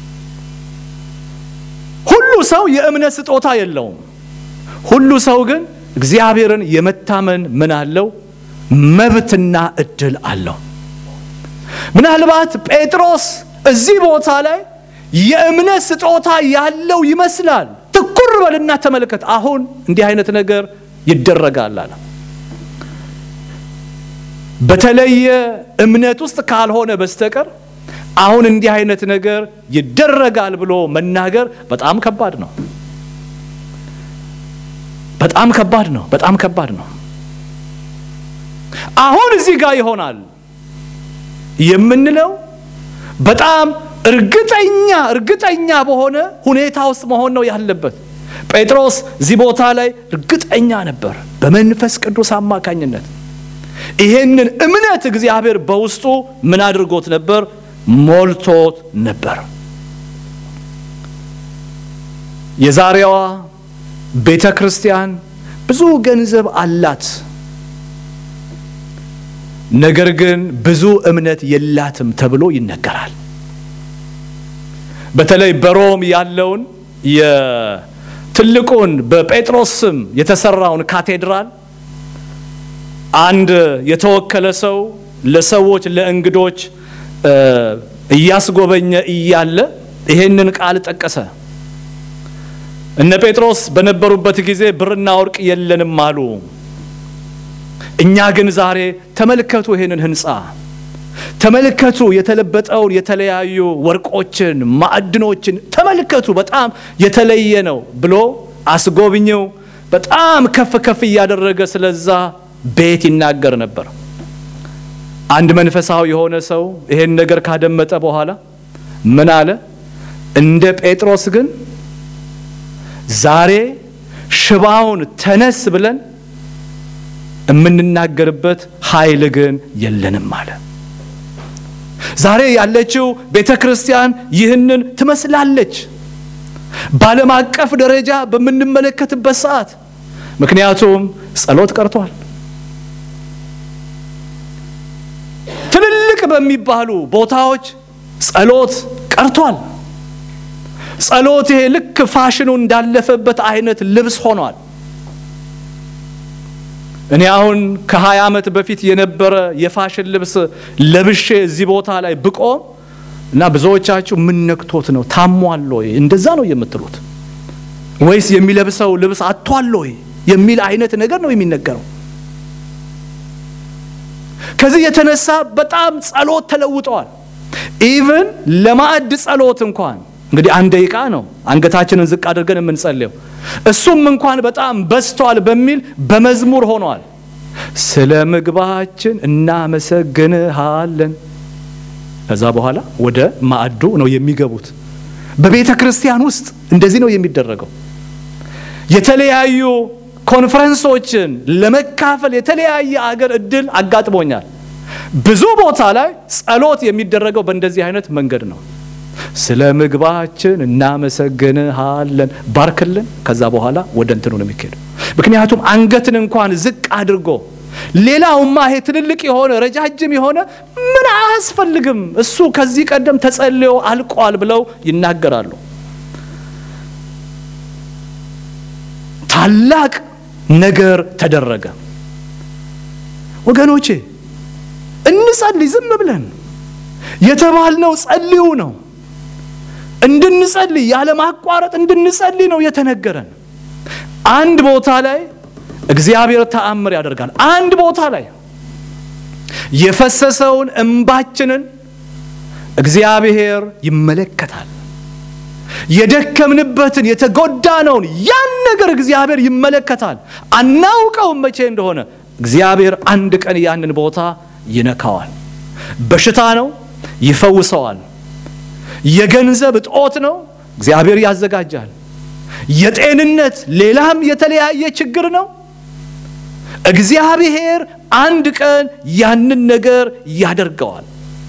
Speaker 1: ሁሉ ሰው የእምነት ስጦታ የለውም። ሁሉ ሰው ግን እግዚአብሔርን የመታመን ምን አለው? መብትና እድል አለው። ምናልባት ጴጥሮስ እዚህ ቦታ ላይ የእምነት ስጦታ ያለው ይመስላል። ትኩር በልና ተመልከት። አሁን እንዲህ አይነት ነገር ይደረጋል አለ። በተለየ እምነት ውስጥ ካልሆነ በስተቀር አሁን እንዲህ አይነት ነገር ይደረጋል ብሎ መናገር በጣም ከባድ ነው። በጣም ከባድ ነው። በጣም ከባድ ነው። አሁን እዚህ ጋር ይሆናል የምንለው በጣም እርግጠኛ እርግጠኛ በሆነ ሁኔታ ውስጥ መሆን ነው ያለበት። ጴጥሮስ እዚህ ቦታ ላይ እርግጠኛ ነበር በመንፈስ ቅዱስ አማካኝነት ይሄንን እምነት እግዚአብሔር በውስጡ ምን አድርጎት ነበር? ሞልቶት ነበር። የዛሬዋ ቤተ ክርስቲያን ብዙ ገንዘብ አላት፣ ነገር ግን ብዙ እምነት የላትም ተብሎ ይነገራል። በተለይ በሮም ያለውን የትልቁን በጴጥሮስ ስም የተሰራውን ካቴድራል አንድ የተወከለ ሰው ለሰዎች ለእንግዶች እያስጎበኘ እያለ ይሄንን ቃል ጠቀሰ። እነ ጴጥሮስ በነበሩበት ጊዜ ብርና ወርቅ የለንም አሉ። እኛ ግን ዛሬ ተመልከቱ፣ ይሄንን ሕንፃ ተመልከቱ፣ የተለበጠውን የተለያዩ ወርቆችን፣ ማዕድኖችን ተመልከቱ፣ በጣም የተለየ ነው ብሎ አስጎብኘው በጣም ከፍ ከፍ እያደረገ ስለዛ ቤት ይናገር ነበር። አንድ መንፈሳዊ የሆነ ሰው ይሄን ነገር ካደመጠ በኋላ ምን አለ? እንደ ጴጥሮስ ግን ዛሬ ሽባውን ተነስ ብለን የምንናገርበት ኃይል ግን የለንም አለ። ዛሬ ያለችው ቤተ ክርስቲያን ይህንን ትመስላለች በዓለም አቀፍ ደረጃ በምንመለከትበት ሰዓት። ምክንያቱም ጸሎት ቀርቷል። ትልልቅ በሚባሉ ቦታዎች ጸሎት ቀርቷል። ጸሎት ይሄ ልክ ፋሽኑ እንዳለፈበት አይነት ልብስ ሆኗል። እኔ አሁን ከሀያ ዓመት በፊት የነበረ የፋሽን ልብስ ለብሼ እዚህ ቦታ ላይ ብቆም እና ብዙዎቻችሁ ምን ነክቶት ነው ታሟል ወይ እንደዛ ነው የምትሉት ወይስ የሚለብሰው ልብስ አጥቷል ወይ የሚል አይነት ነገር ነው የሚነገረው። ከዚህ የተነሳ በጣም ጸሎት ተለውጠዋል። ኢቭን ለማዕድ ጸሎት እንኳን እንግዲህ አንድ ደቂቃ ነው አንገታችንን ዝቅ አድርገን የምንጸልየው እሱም እንኳን በጣም በዝቷል በሚል በመዝሙር ሆኗል። ስለ ምግባችን እናመሰግንሃለን። ከዛ በኋላ ወደ ማዕዱ ነው የሚገቡት። በቤተ ክርስቲያን ውስጥ እንደዚህ ነው የሚደረገው። የተለያዩ ኮንፈረንሶችን ለመካፈል የተለያየ አገር እድል አጋጥሞኛል። ብዙ ቦታ ላይ ጸሎት የሚደረገው በእንደዚህ አይነት መንገድ ነው። ስለ ምግባችን እናመሰግንሃለን፣ ባርክልን። ከዛ በኋላ ወደ እንትኑ ነው የሚካሄደው። ምክንያቱም አንገትን እንኳን ዝቅ አድርጎ ሌላውማ ይሄ ትልልቅ የሆነ ረጃጅም የሆነ ምን አያስፈልግም፣ እሱ ከዚህ ቀደም ተጸልዮ አልቋል ብለው ይናገራሉ። ታላቅ ነገር ተደረገ። ወገኖቼ እንጸልይ። ዝም ብለን የተባልነው ጸልዩ ነው። እንድንጸልይ ያለ ማቋረጥ እንድንጸልይ ነው የተነገረን። አንድ ቦታ ላይ እግዚአብሔር ተአምር ያደርጋል። አንድ ቦታ ላይ የፈሰሰውን እንባችንን እግዚአብሔር ይመለከታል። የደከምንበትን የተጎዳነውን ያን ነገር እግዚአብሔር ይመለከታል። አናውቀውም መቼ እንደሆነ እግዚአብሔር አንድ ቀን ያንን ቦታ ይነካዋል። በሽታ ነው፣ ይፈውሰዋል። የገንዘብ እጦት ነው፣ እግዚአብሔር ያዘጋጃል። የጤንነት ሌላም የተለያየ ችግር ነው። እግዚአብሔር አንድ ቀን ያንን ነገር ያደርገዋል።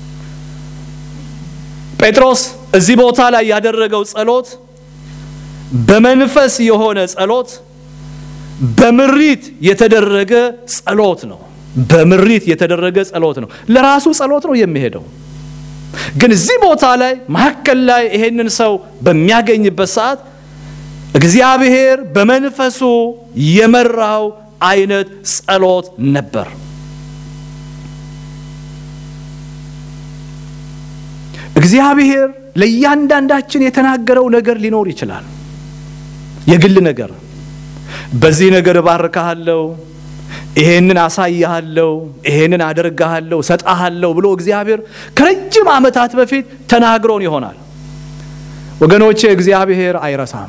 Speaker 1: ጴጥሮስ እዚህ ቦታ ላይ ያደረገው ጸሎት በመንፈስ የሆነ ጸሎት፣ በምሪት የተደረገ ጸሎት ነው። በምሪት የተደረገ ጸሎት ነው። ለራሱ ጸሎት ነው የሚሄደው። ግን እዚህ ቦታ ላይ መካከል ላይ ይሄንን ሰው በሚያገኝበት ሰዓት እግዚአብሔር በመንፈሱ የመራው አይነት ጸሎት ነበር። እግዚአብሔር ለእያንዳንዳችን የተናገረው ነገር ሊኖር ይችላል። የግል ነገር፣ በዚህ ነገር እባርካሃለሁ፣ ይሄንን አሳይሃለሁ፣ ይሄንን አደርግሃለሁ፣ ሰጣሃለሁ ብሎ እግዚአብሔር ከረጅም ዓመታት በፊት ተናግሮን ይሆናል። ወገኖቼ እግዚአብሔር አይረሳም።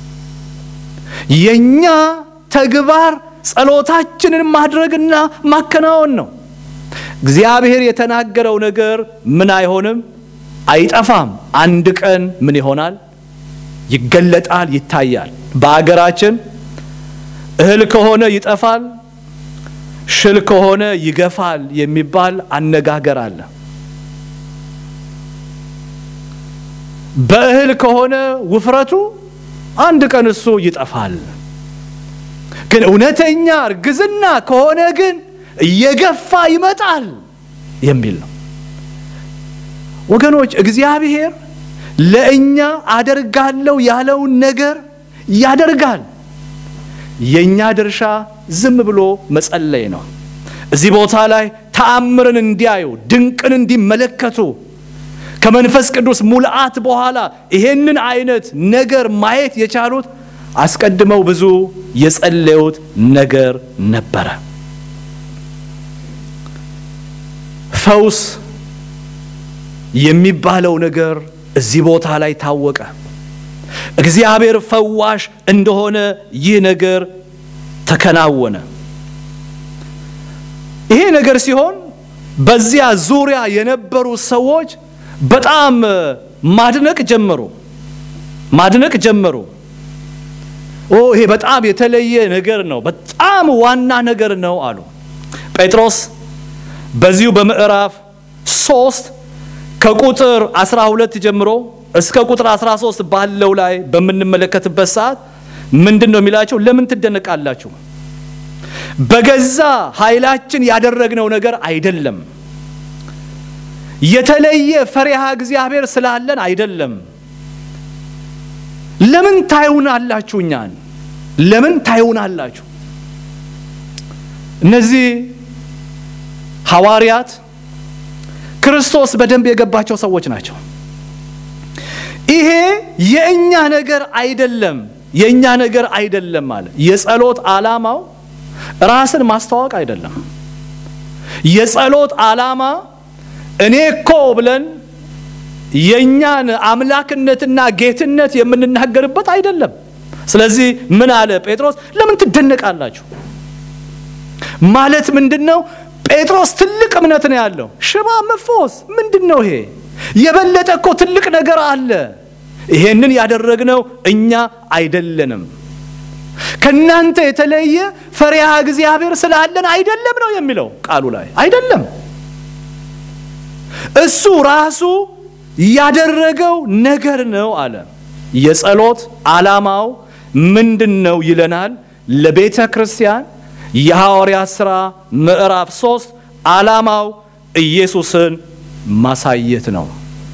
Speaker 1: የኛ ተግባር ጸሎታችንን ማድረግና ማከናወን ነው። እግዚአብሔር የተናገረው ነገር ምን አይሆንም፣ አይጠፋም። አንድ ቀን ምን ይሆናል? ይገለጣል፣ ይታያል። በአገራችን እህል ከሆነ ይጠፋል፣ ሽል ከሆነ ይገፋል የሚባል አነጋገር አለ። በእህል ከሆነ ውፍረቱ አንድ ቀን እሱ ይጠፋል። ግን እውነተኛ እርግዝና ከሆነ ግን እየገፋ ይመጣል የሚል ነው። ወገኖች እግዚአብሔር ለእኛ አደርጋለሁ ያለውን ነገር ያደርጋል። የእኛ ድርሻ ዝም ብሎ መጸለይ ነው። እዚህ ቦታ ላይ ተአምርን እንዲያዩ ድንቅን እንዲመለከቱ ከመንፈስ ቅዱስ ሙልአት በኋላ ይሄንን አይነት ነገር ማየት የቻሉት አስቀድመው ብዙ የጸለዩት ነገር ነበረ። ፈውስ የሚባለው ነገር እዚህ ቦታ ላይ ታወቀ። እግዚአብሔር ፈዋሽ እንደሆነ ይህ ነገር ተከናወነ። ይሄ ነገር ሲሆን በዚያ ዙሪያ የነበሩ ሰዎች በጣም ማድነቅ ጀመሩ ማድነቅ ጀመሩ። ኦ ይሄ በጣም የተለየ ነገር ነው፣ በጣም ዋና ነገር ነው አሉ። ጴጥሮስ በዚሁ በምዕራፍ ሶስት ከቁጥር 12 ጀምሮ እስከ ቁጥር 13 ባለው ላይ በምንመለከትበት ሰዓት ምንድን ነው የሚላቸው? ለምን ትደነቃላችሁ? በገዛ ኃይላችን ያደረግነው ነገር አይደለም። የተለየ ፈሪሃ እግዚአብሔር ስላለን አይደለም። ለምን ታዩናላችሁ? እኛን ለምን ታዩናላችሁ? እነዚህ ሐዋርያት ክርስቶስ በደንብ የገባቸው ሰዎች ናቸው። ይሄ የእኛ ነገር አይደለም፣ የእኛ ነገር አይደለም አለ። የጸሎት ዓላማው ራስን ማስተዋወቅ አይደለም። የጸሎት ዓላማ እኔ እኮ ብለን የእኛን አምላክነትና ጌትነት የምንናገርበት አይደለም። ስለዚህ ምን አለ ጴጥሮስ? ለምን ትደነቃላችሁ? ማለት ምንድን ነው? ጴጥሮስ ትልቅ እምነት ነው ያለው። ሽባ መፎስ ምንድን ነው ይሄ? የበለጠ እኮ ትልቅ ነገር አለ። ይሄንን ያደረግነው እኛ አይደለንም። ከናንተ የተለየ ፈሪሃ እግዚአብሔር ስላለን አይደለም ነው የሚለው ቃሉ ላይ አይደለም። እሱ ራሱ ያደረገው ነገር ነው አለ። የጸሎት ዓላማው ምንድን ነው ይለናል። ለቤተ ክርስቲያን የሐዋርያት ሥራ ምዕራፍ ሶስት ዓላማው ኢየሱስን ማሳየት ነው።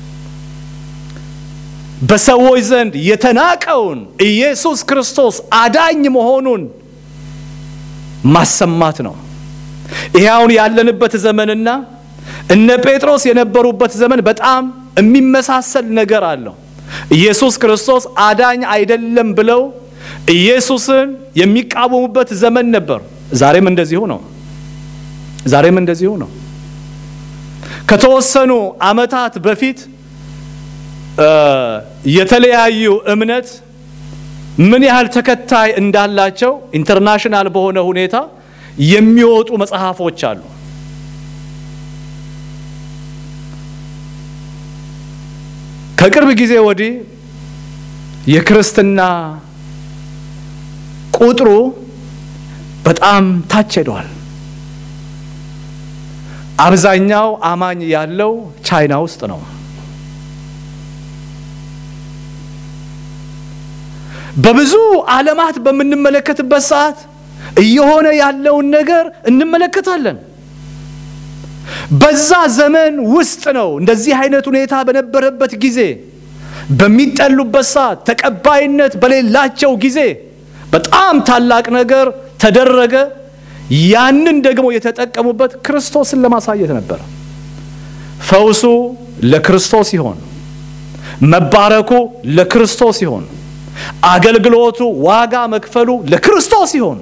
Speaker 1: በሰዎች ዘንድ የተናቀውን ኢየሱስ ክርስቶስ አዳኝ መሆኑን ማሰማት ነው። ይሄ አሁን ያለንበት ዘመንና እነ ጴጥሮስ የነበሩበት ዘመን በጣም የሚመሳሰል ነገር አለው። ኢየሱስ ክርስቶስ አዳኝ አይደለም ብለው ኢየሱስን የሚቃወሙበት ዘመን ነበር። ዛሬም እንደዚሁ ነው። ዛሬም እንደዚሁ ነው። ከተወሰኑ ዓመታት በፊት የተለያዩ እምነት ምን ያህል ተከታይ እንዳላቸው ኢንተርናሽናል በሆነ ሁኔታ የሚወጡ መጽሐፎች አሉ። ከቅርብ ጊዜ ወዲህ የክርስትና ቁጥሩ በጣም ታች ሄዷል። አብዛኛው አማኝ ያለው ቻይና ውስጥ ነው። በብዙ ዓለማት በምንመለከትበት ሰዓት እየሆነ ያለውን ነገር እንመለከታለን። በዛ ዘመን ውስጥ ነው እንደዚህ አይነት ሁኔታ በነበረበት ጊዜ በሚጠሉበት ሰዓት ተቀባይነት በሌላቸው ጊዜ በጣም ታላቅ ነገር ተደረገ። ያንን ደግሞ የተጠቀሙበት ክርስቶስን ለማሳየት ነበር። ፈውሱ ለክርስቶስ ይሆን፣ መባረኩ ለክርስቶስ ይሆን፣ አገልግሎቱ ዋጋ መክፈሉ ለክርስቶስ ይሆን፣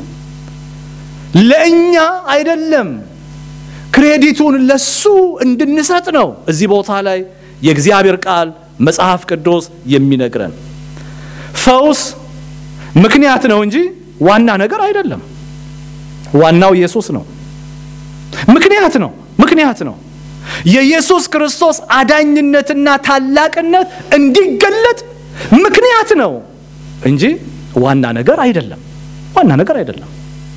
Speaker 1: ለእኛ አይደለም። ክሬዲቱን ለሱ እንድንሰጥ ነው እዚህ ቦታ ላይ የእግዚአብሔር ቃል መጽሐፍ ቅዱስ የሚነግረን። ፈውስ ምክንያት ነው እንጂ ዋና ነገር አይደለም። ዋናው ኢየሱስ ነው። ምክንያት ነው። ምክንያት ነው። የኢየሱስ ክርስቶስ አዳኝነትና ታላቅነት እንዲገለጥ ምክንያት ነው እንጂ ዋና ነገር አይደለም። ዋና ነገር አይደለም።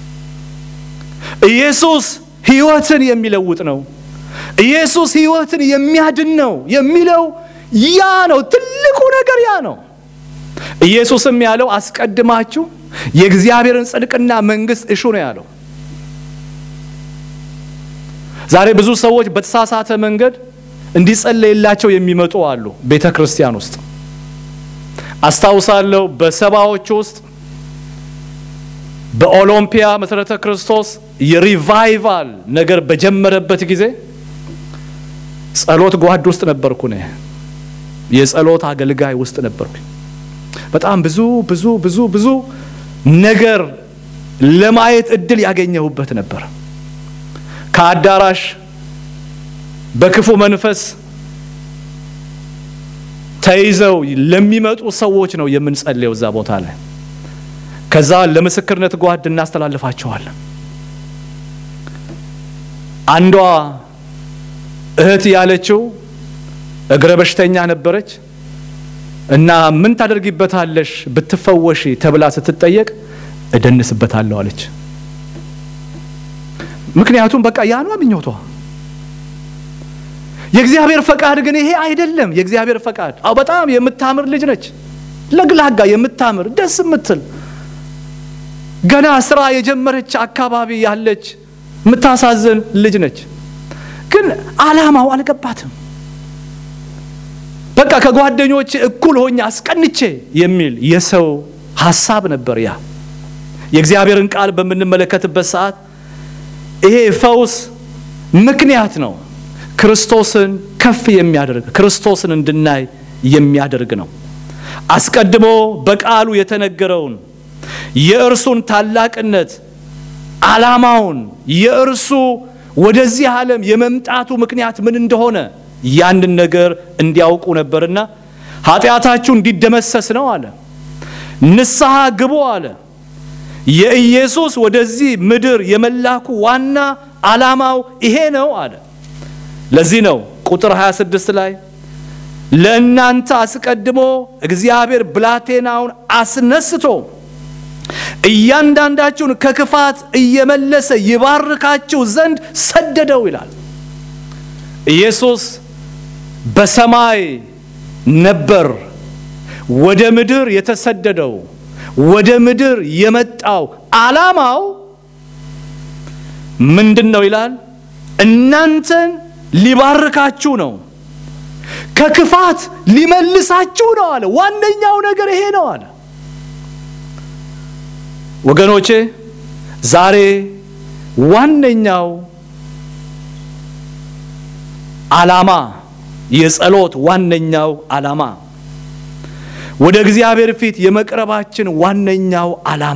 Speaker 1: ኢየሱስ ሕይወትን የሚለውጥ ነው። ኢየሱስ ሕይወትን የሚያድን ነው የሚለው ያ ነው። ትልቁ ነገር ያ ነው። ኢየሱስም ያለው አስቀድማችሁ የእግዚአብሔርን ጽድቅና መንግሥት እሹ ነው ያለው። ዛሬ ብዙ ሰዎች በተሳሳተ መንገድ እንዲጸለይላቸው የሚመጡ አሉ ቤተ ክርስቲያን ውስጥ። አስታውሳለሁ በሰባዎች ውስጥ በኦሎምፒያ መሠረተ ክርስቶስ የሪቫይቫል ነገር በጀመረበት ጊዜ ጸሎት ጓድ ውስጥ ነበርኩ ነ የጸሎት አገልጋይ ውስጥ ነበርኩ። በጣም ብዙ ብዙ ብዙ ብዙ ነገር ለማየት እድል ያገኘሁበት ነበር። ከአዳራሽ በክፉ መንፈስ ተይዘው ለሚመጡ ሰዎች ነው የምንጸልየው እዛ ቦታ ላይ። ከዛ ለምስክርነት ጓድ እናስተላልፋቸዋለን። አንዷ እህት ያለችው እግረ በሽተኛ ነበረች እና ምን ታደርጊበታለሽ ብትፈወሺ ተብላ ስትጠየቅ እደንስበታለሁ አለች። ምክንያቱም በቃ ያ ነው ምኞቷ። የእግዚአብሔር ፈቃድ ግን ይሄ አይደለም። የእግዚአብሔር ፈቃድ አዎ፣ በጣም የምታምር ልጅ ነች፣ ለግላጋ የምታምር ደስ የምትል ገና ስራ የጀመረች አካባቢ ያለች የምታሳዝን ልጅ ነች። ግን አላማው አልገባትም። በቃ ከጓደኞች እኩል ሆኜ አስቀንቼ የሚል የሰው ሀሳብ ነበር ያ። የእግዚአብሔርን ቃል በምንመለከትበት ሰዓት ይሄ ፈውስ ምክንያት ነው። ክርስቶስን ከፍ የሚያደርግ ክርስቶስን እንድናይ የሚያደርግ ነው። አስቀድሞ በቃሉ የተነገረውን የእርሱን ታላቅነት ዓላማውን የእርሱ ወደዚህ ዓለም የመምጣቱ ምክንያት ምን እንደሆነ ያንን ነገር እንዲያውቁ ነበርና ኃጢአታችሁ እንዲደመሰስ ነው አለ። ንስሐ ግቡ አለ። የኢየሱስ ወደዚህ ምድር የመላኩ ዋና ዓላማው ይሄ ነው አለ። ለዚህ ነው ቁጥር 26 ላይ ለእናንተ አስቀድሞ እግዚአብሔር ብላቴናውን አስነስቶ እያንዳንዳችሁን ከክፋት እየመለሰ ይባርካችሁ ዘንድ ሰደደው ይላል። ኢየሱስ በሰማይ ነበር ወደ ምድር የተሰደደው። ወደ ምድር የመጣው ዓላማው ምንድን ነው ይላል? እናንተን ሊባርካችሁ ነው፣ ከክፋት ሊመልሳችሁ ነው አለ። ዋነኛው ነገር ይሄ ነው አለ። ወገኖቼ ዛሬ ዋነኛው ዓላማ የጸሎት ዋነኛው ዓላማ ወደ እግዚአብሔር ፊት የመቅረባችን ዋነኛው ዓላማ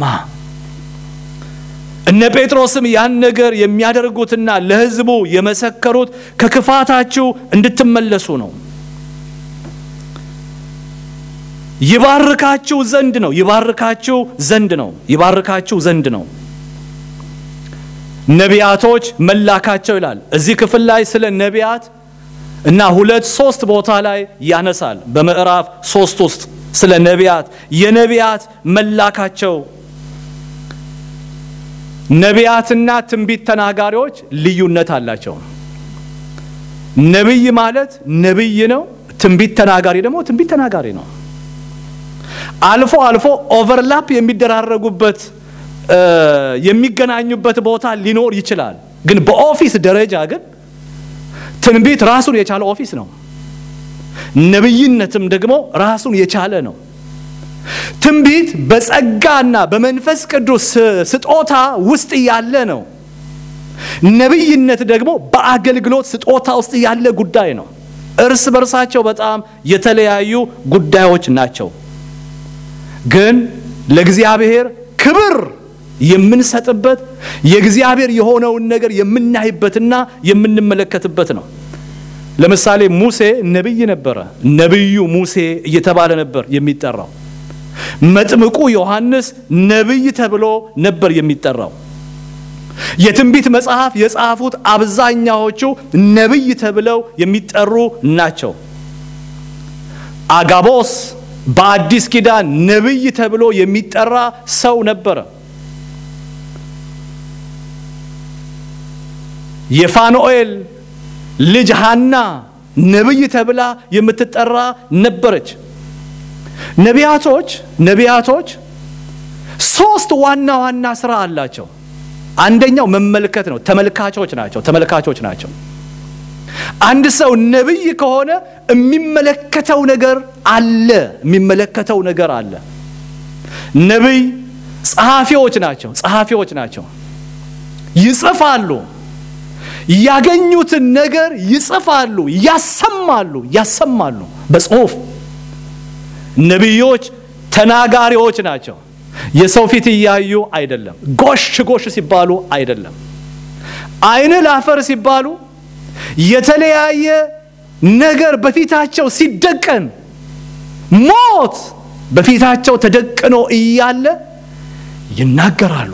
Speaker 1: እነ ጴጥሮስም ያን ነገር የሚያደርጉትና ለሕዝቡ የመሰከሩት ከክፋታችሁ እንድትመለሱ ነው። ይባርካችሁ ዘንድ ነው። ይባርካችሁ ዘንድ ነው። ይባርካችሁ ዘንድ ነው። ነቢያቶች መላካቸው ይላል። እዚህ ክፍል ላይ ስለ ነቢያት እና ሁለት ሶስት ቦታ ላይ ያነሳል። በምዕራፍ ሶስት ውስጥ ስለ ነቢያት የነቢያት መላካቸው ነቢያትና ትንቢት ተናጋሪዎች ልዩነት አላቸው። ነቢይ ማለት ነቢይ ነው። ትንቢት ተናጋሪ ደግሞ ትንቢት ተናጋሪ ነው። አልፎ አልፎ ኦቨርላፕ የሚደራረጉበት የሚገናኙበት ቦታ ሊኖር ይችላል። ግን በኦፊስ ደረጃ ግን ትንቢት ራሱን የቻለ ኦፊስ ነው። ነቢይነትም ደግሞ ራሱን የቻለ ነው። ትንቢት በጸጋና በመንፈስ ቅዱስ ስጦታ ውስጥ ያለ ነው። ነቢይነት ደግሞ በአገልግሎት ስጦታ ውስጥ ያለ ጉዳይ ነው። እርስ በርሳቸው በጣም የተለያዩ ጉዳዮች ናቸው። ግን ለእግዚአብሔር ክብር የምንሰጥበት የእግዚአብሔር የሆነውን ነገር የምናይበትና የምንመለከትበት ነው። ለምሳሌ ሙሴ ነቢይ ነበረ። ነቢዩ ሙሴ እየተባለ ነበር የሚጠራው። መጥምቁ ዮሐንስ ነቢይ ተብሎ ነበር የሚጠራው። የትንቢት መጽሐፍ የጻፉት አብዛኛዎቹ ነቢይ ተብለው የሚጠሩ ናቸው። አጋቦስ በአዲስ ኪዳን ነቢይ ተብሎ የሚጠራ ሰው ነበረ። የፋኑኤል ልጅ ሐና ነቢይ ተብላ የምትጠራ ነበረች። ነቢያቶች ነቢያቶች ሶስት ዋና ዋና ስራ አላቸው። አንደኛው መመልከት ነው። ተመልካቾች ናቸው። ተመልካቾች ናቸው። አንድ ሰው ነቢይ ከሆነ የሚመለከተው ነገር አለ። የሚመለከተው ነገር አለ። ነቢይ ጸሐፊዎች ናቸው። ጸሐፊዎች ናቸው። ይጽፋሉ። ያገኙትን ነገር ይጽፋሉ፣ ያሰማሉ፣ ያሰማሉ በጽሁፍ ነቢዮች ተናጋሪዎች ናቸው። የሰው ፊት እያዩ አይደለም። ጎሽ ጎሽ ሲባሉ አይደለም። ዓይን ላፈር ሲባሉ የተለያየ ነገር በፊታቸው ሲደቀን ሞት በፊታቸው ተደቅኖ እያለ ይናገራሉ።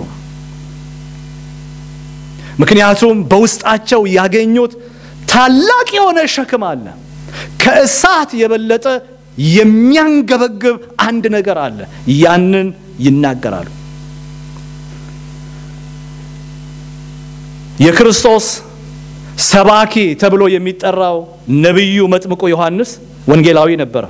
Speaker 1: ምክንያቱም በውስጣቸው ያገኙት ታላቅ የሆነ ሸክም አለ። ከእሳት የበለጠ የሚያንገበግብ አንድ ነገር አለ። ያንን ይናገራሉ። የክርስቶስ ሰባኪ ተብሎ የሚጠራው ነቢዩ መጥምቁ ዮሐንስ ወንጌላዊ ነበረ።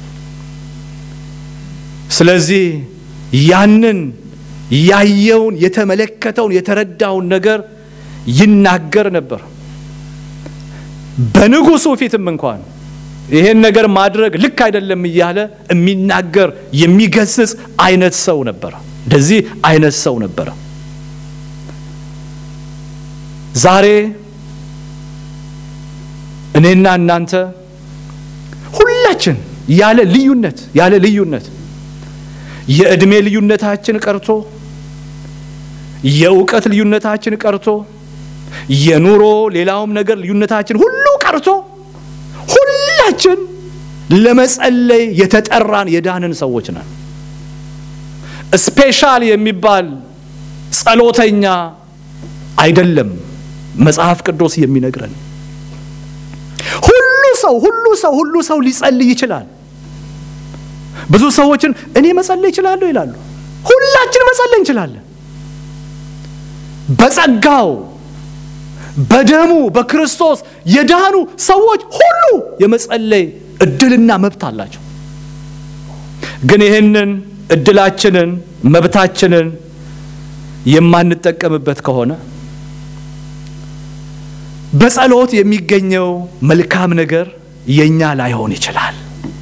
Speaker 1: ስለዚህ ያንን ያየውን የተመለከተውን የተረዳውን ነገር ይናገር ነበር። በንጉሱ ፊትም እንኳን ይሄን ነገር ማድረግ ልክ አይደለም እያለ የሚናገር የሚገስጽ አይነት ሰው ነበረ። እንደዚህ አይነት ሰው ነበረ። ዛሬ እኔና እናንተ ሁላችን ያለ ልዩነት ያለ ልዩነት የዕድሜ ልዩነታችን ቀርቶ የእውቀት ልዩነታችን ቀርቶ የኑሮ ሌላውም ነገር ልዩነታችን ሁሉ ቀርቶ ሁላችን ለመጸለይ የተጠራን የዳንን ሰዎች ነን። ስፔሻል የሚባል ጸሎተኛ አይደለም መጽሐፍ ቅዱስ የሚነግረን። ሁሉ ሰው ሁሉ ሰው ሁሉ ሰው ሊጸልይ ይችላል። ብዙ ሰዎችን እኔ መጸለይ ይችላለሁ ይላሉ። ሁላችን መጸለይ እንችላለን። በጸጋው በደሙ በክርስቶስ የዳኑ ሰዎች ሁሉ የመጸለይ እድልና መብት አላቸው። ግን ይህንን እድላችንን መብታችንን የማንጠቀምበት ከሆነ በጸሎት የሚገኘው መልካም ነገር የኛ ላይሆን ይችላል።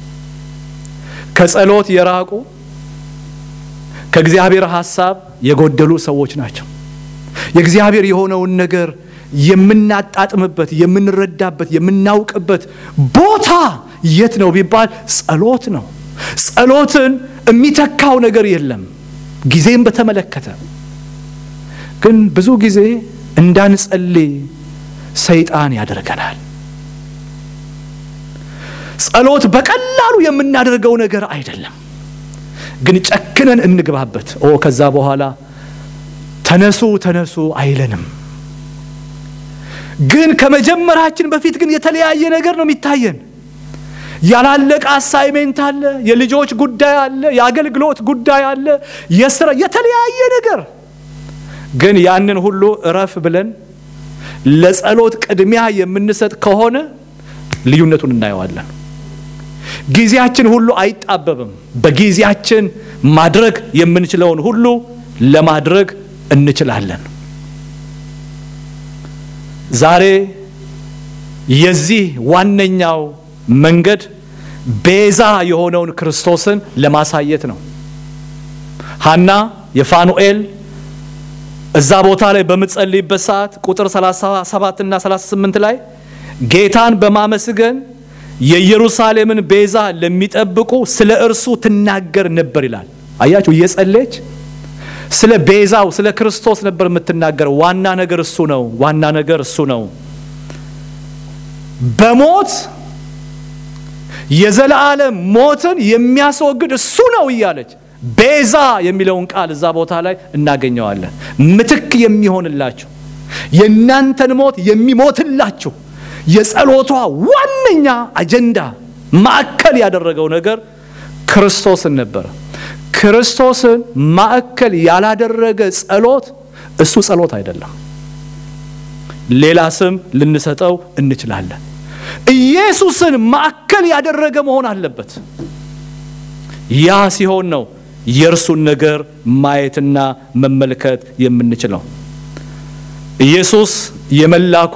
Speaker 1: ከጸሎት የራቁ ከእግዚአብሔር ሐሳብ የጎደሉ ሰዎች ናቸው። የእግዚአብሔር የሆነውን ነገር የምናጣጥምበት፣ የምንረዳበት፣ የምናውቅበት ቦታ የት ነው ቢባል ጸሎት ነው። ጸሎትን የሚተካው ነገር የለም። ጊዜም በተመለከተ ግን ብዙ ጊዜ እንዳንጸልይ ሰይጣን ያደርገናል። ጸሎት በቀላሉ የምናደርገው ነገር አይደለም። ግን ጨክነን እንግባበት። ኦ ከዛ በኋላ ተነሱ ተነሱ አይለንም። ግን ከመጀመራችን በፊት ግን የተለያየ ነገር ነው የሚታየን። ያላለቀ አሳይሜንት አለ፣ የልጆች ጉዳይ አለ፣ የአገልግሎት ጉዳይ አለ፣ የስራ የተለያየ ነገር ግን ያንን ሁሉ እረፍ ብለን ለጸሎት ቅድሚያ የምንሰጥ ከሆነ ልዩነቱን እናየዋለን። ጊዜያችን ሁሉ አይጣበብም። በጊዜያችን ማድረግ የምንችለውን ሁሉ ለማድረግ እንችላለን። ዛሬ የዚህ ዋነኛው መንገድ ቤዛ የሆነውን ክርስቶስን ለማሳየት ነው። ሐና የፋኑኤል እዛ ቦታ ላይ በምትጸልይበት ሰዓት ቁጥር 37 እና 38 ላይ ጌታን በማመስገን የኢየሩሳሌምን ቤዛ ለሚጠብቁ ስለ እርሱ ትናገር ነበር ይላል። አያችሁ፣ እየጸለየች ስለ ቤዛው ስለ ክርስቶስ ነበር የምትናገረው። ዋና ነገር እሱ ነው። ዋና ነገር እሱ ነው። በሞት የዘላለም ሞትን የሚያስወግድ እሱ ነው እያለች ቤዛ የሚለውን ቃል እዛ ቦታ ላይ እናገኘዋለን። ምትክ የሚሆንላችሁ የእናንተን ሞት የሚሞትላችሁ የጸሎቷ ዋነኛ አጀንዳ ማዕከል ያደረገው ነገር ክርስቶስን ነበረ። ክርስቶስን ማዕከል ያላደረገ ጸሎት እሱ ጸሎት አይደለም። ሌላ ስም ልንሰጠው እንችላለን። ኢየሱስን ማዕከል ያደረገ መሆን አለበት። ያ ሲሆን ነው የእርሱን ነገር ማየትና መመልከት የምንችለው። ኢየሱስ የመላኩ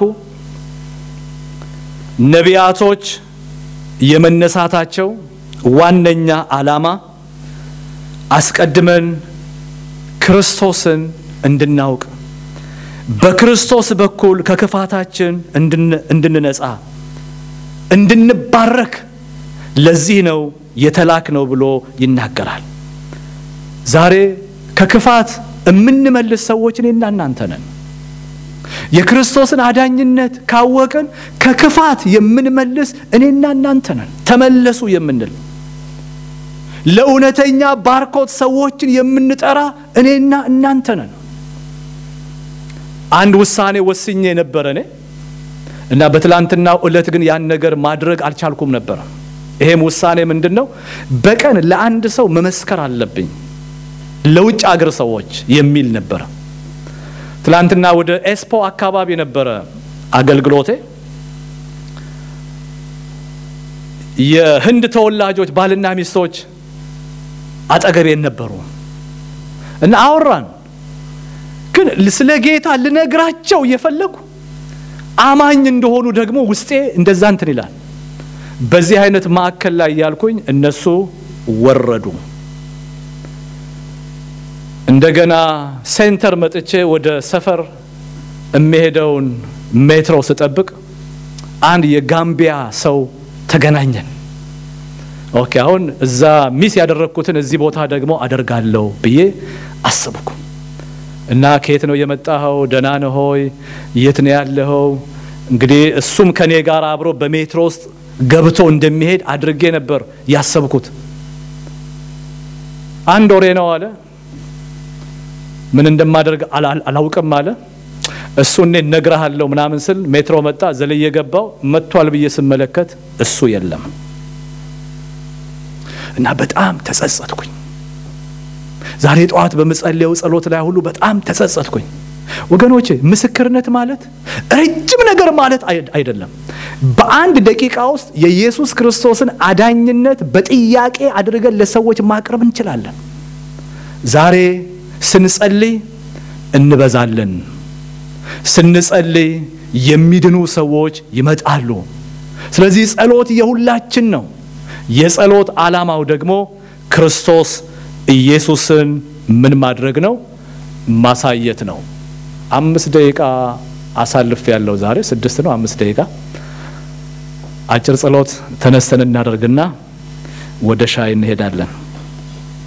Speaker 1: ነቢያቶች የመነሳታቸው ዋነኛ ዓላማ አስቀድመን ክርስቶስን እንድናውቅ በክርስቶስ በኩል ከክፋታችን እንድንነጻ እንድንባረክ ለዚህ ነው የተላክ ነው ብሎ ይናገራል። ዛሬ ከክፋት የምንመልስ ሰዎች እኔና እናንተ ነን። የክርስቶስን አዳኝነት ካወቅን ከክፋት የምንመልስ እኔና እናንተ ነን። ተመለሱ የምንል ለእውነተኛ ባርኮት ሰዎችን የምንጠራ እኔና እናንተ ነን። አንድ ውሳኔ ወስኜ ነበረ እኔ እና በትላንትናው ዕለት ግን ያን ነገር ማድረግ አልቻልኩም ነበረ። ይሄም ውሳኔ ምንድን ነው? በቀን ለአንድ ሰው መመስከር አለብኝ ለውጭ አገር ሰዎች የሚል ነበረ። ትላንትና ወደ ኤስፖ አካባቢ ነበረ አገልግሎቴ። የህንድ ተወላጆች ባልና ሚስቶች አጠገቤን ነበሩ እና አወራን። ግን ስለ ጌታ ልነግራቸው እየፈለጉ አማኝ እንደሆኑ ደግሞ ውስጤ እንደዛ እንትን ይላል። በዚህ አይነት ማዕከል ላይ ያልኩኝ እነሱ ወረዱ። እንደገና ሴንተር መጥቼ ወደ ሰፈር የሚሄደውን ሜትሮ ስጠብቅ አንድ የጋምቢያ ሰው ተገናኘን። ኦኬ አሁን እዛ ሚስ ያደረግኩትን እዚህ ቦታ ደግሞ አደርጋለሁ ብዬ አሰብኩ እና ከየት ነው የመጣኸው? ደህና ነህ ሆይ? የት ነው ያለኸው? እንግዲህ እሱም ከኔ ጋር አብሮ በሜትሮ ውስጥ ገብቶ እንደሚሄድ አድርጌ ነበር ያሰብኩት። አንድ ወሬ ነው አለ። ምን እንደማደርግ አላውቅም አለ። እሱ እኔ እነግርሃለሁ ምናምን ስል ሜትሮ መጣ። ዘልዬ ገባው። መጥቷል ብዬ ስመለከት እሱ የለም እና በጣም ተጸጸትኩኝ። ዛሬ ጠዋት በምጸልየው ጸሎት ላይ ሁሉ በጣም ተጸጸትኩኝ። ወገኖቼ ምስክርነት ማለት ረጅም ነገር ማለት አይደለም። በአንድ ደቂቃ ውስጥ የኢየሱስ ክርስቶስን አዳኝነት በጥያቄ አድርገን ለሰዎች ማቅረብ እንችላለን። ዛሬ ስንጸልይ እንበዛለን። ስንጸልይ የሚድኑ ሰዎች ይመጣሉ። ስለዚህ ጸሎት የሁላችን ነው። የጸሎት ዓላማው ደግሞ ክርስቶስ ኢየሱስን ምን ማድረግ ነው? ማሳየት ነው። አምስት ደቂቃ አሳልፍ ያለው ዛሬ ስድስት ነው። አምስት ደቂቃ አጭር ጸሎት ተነስተን እናደርግና ወደ ሻይ እንሄዳለን።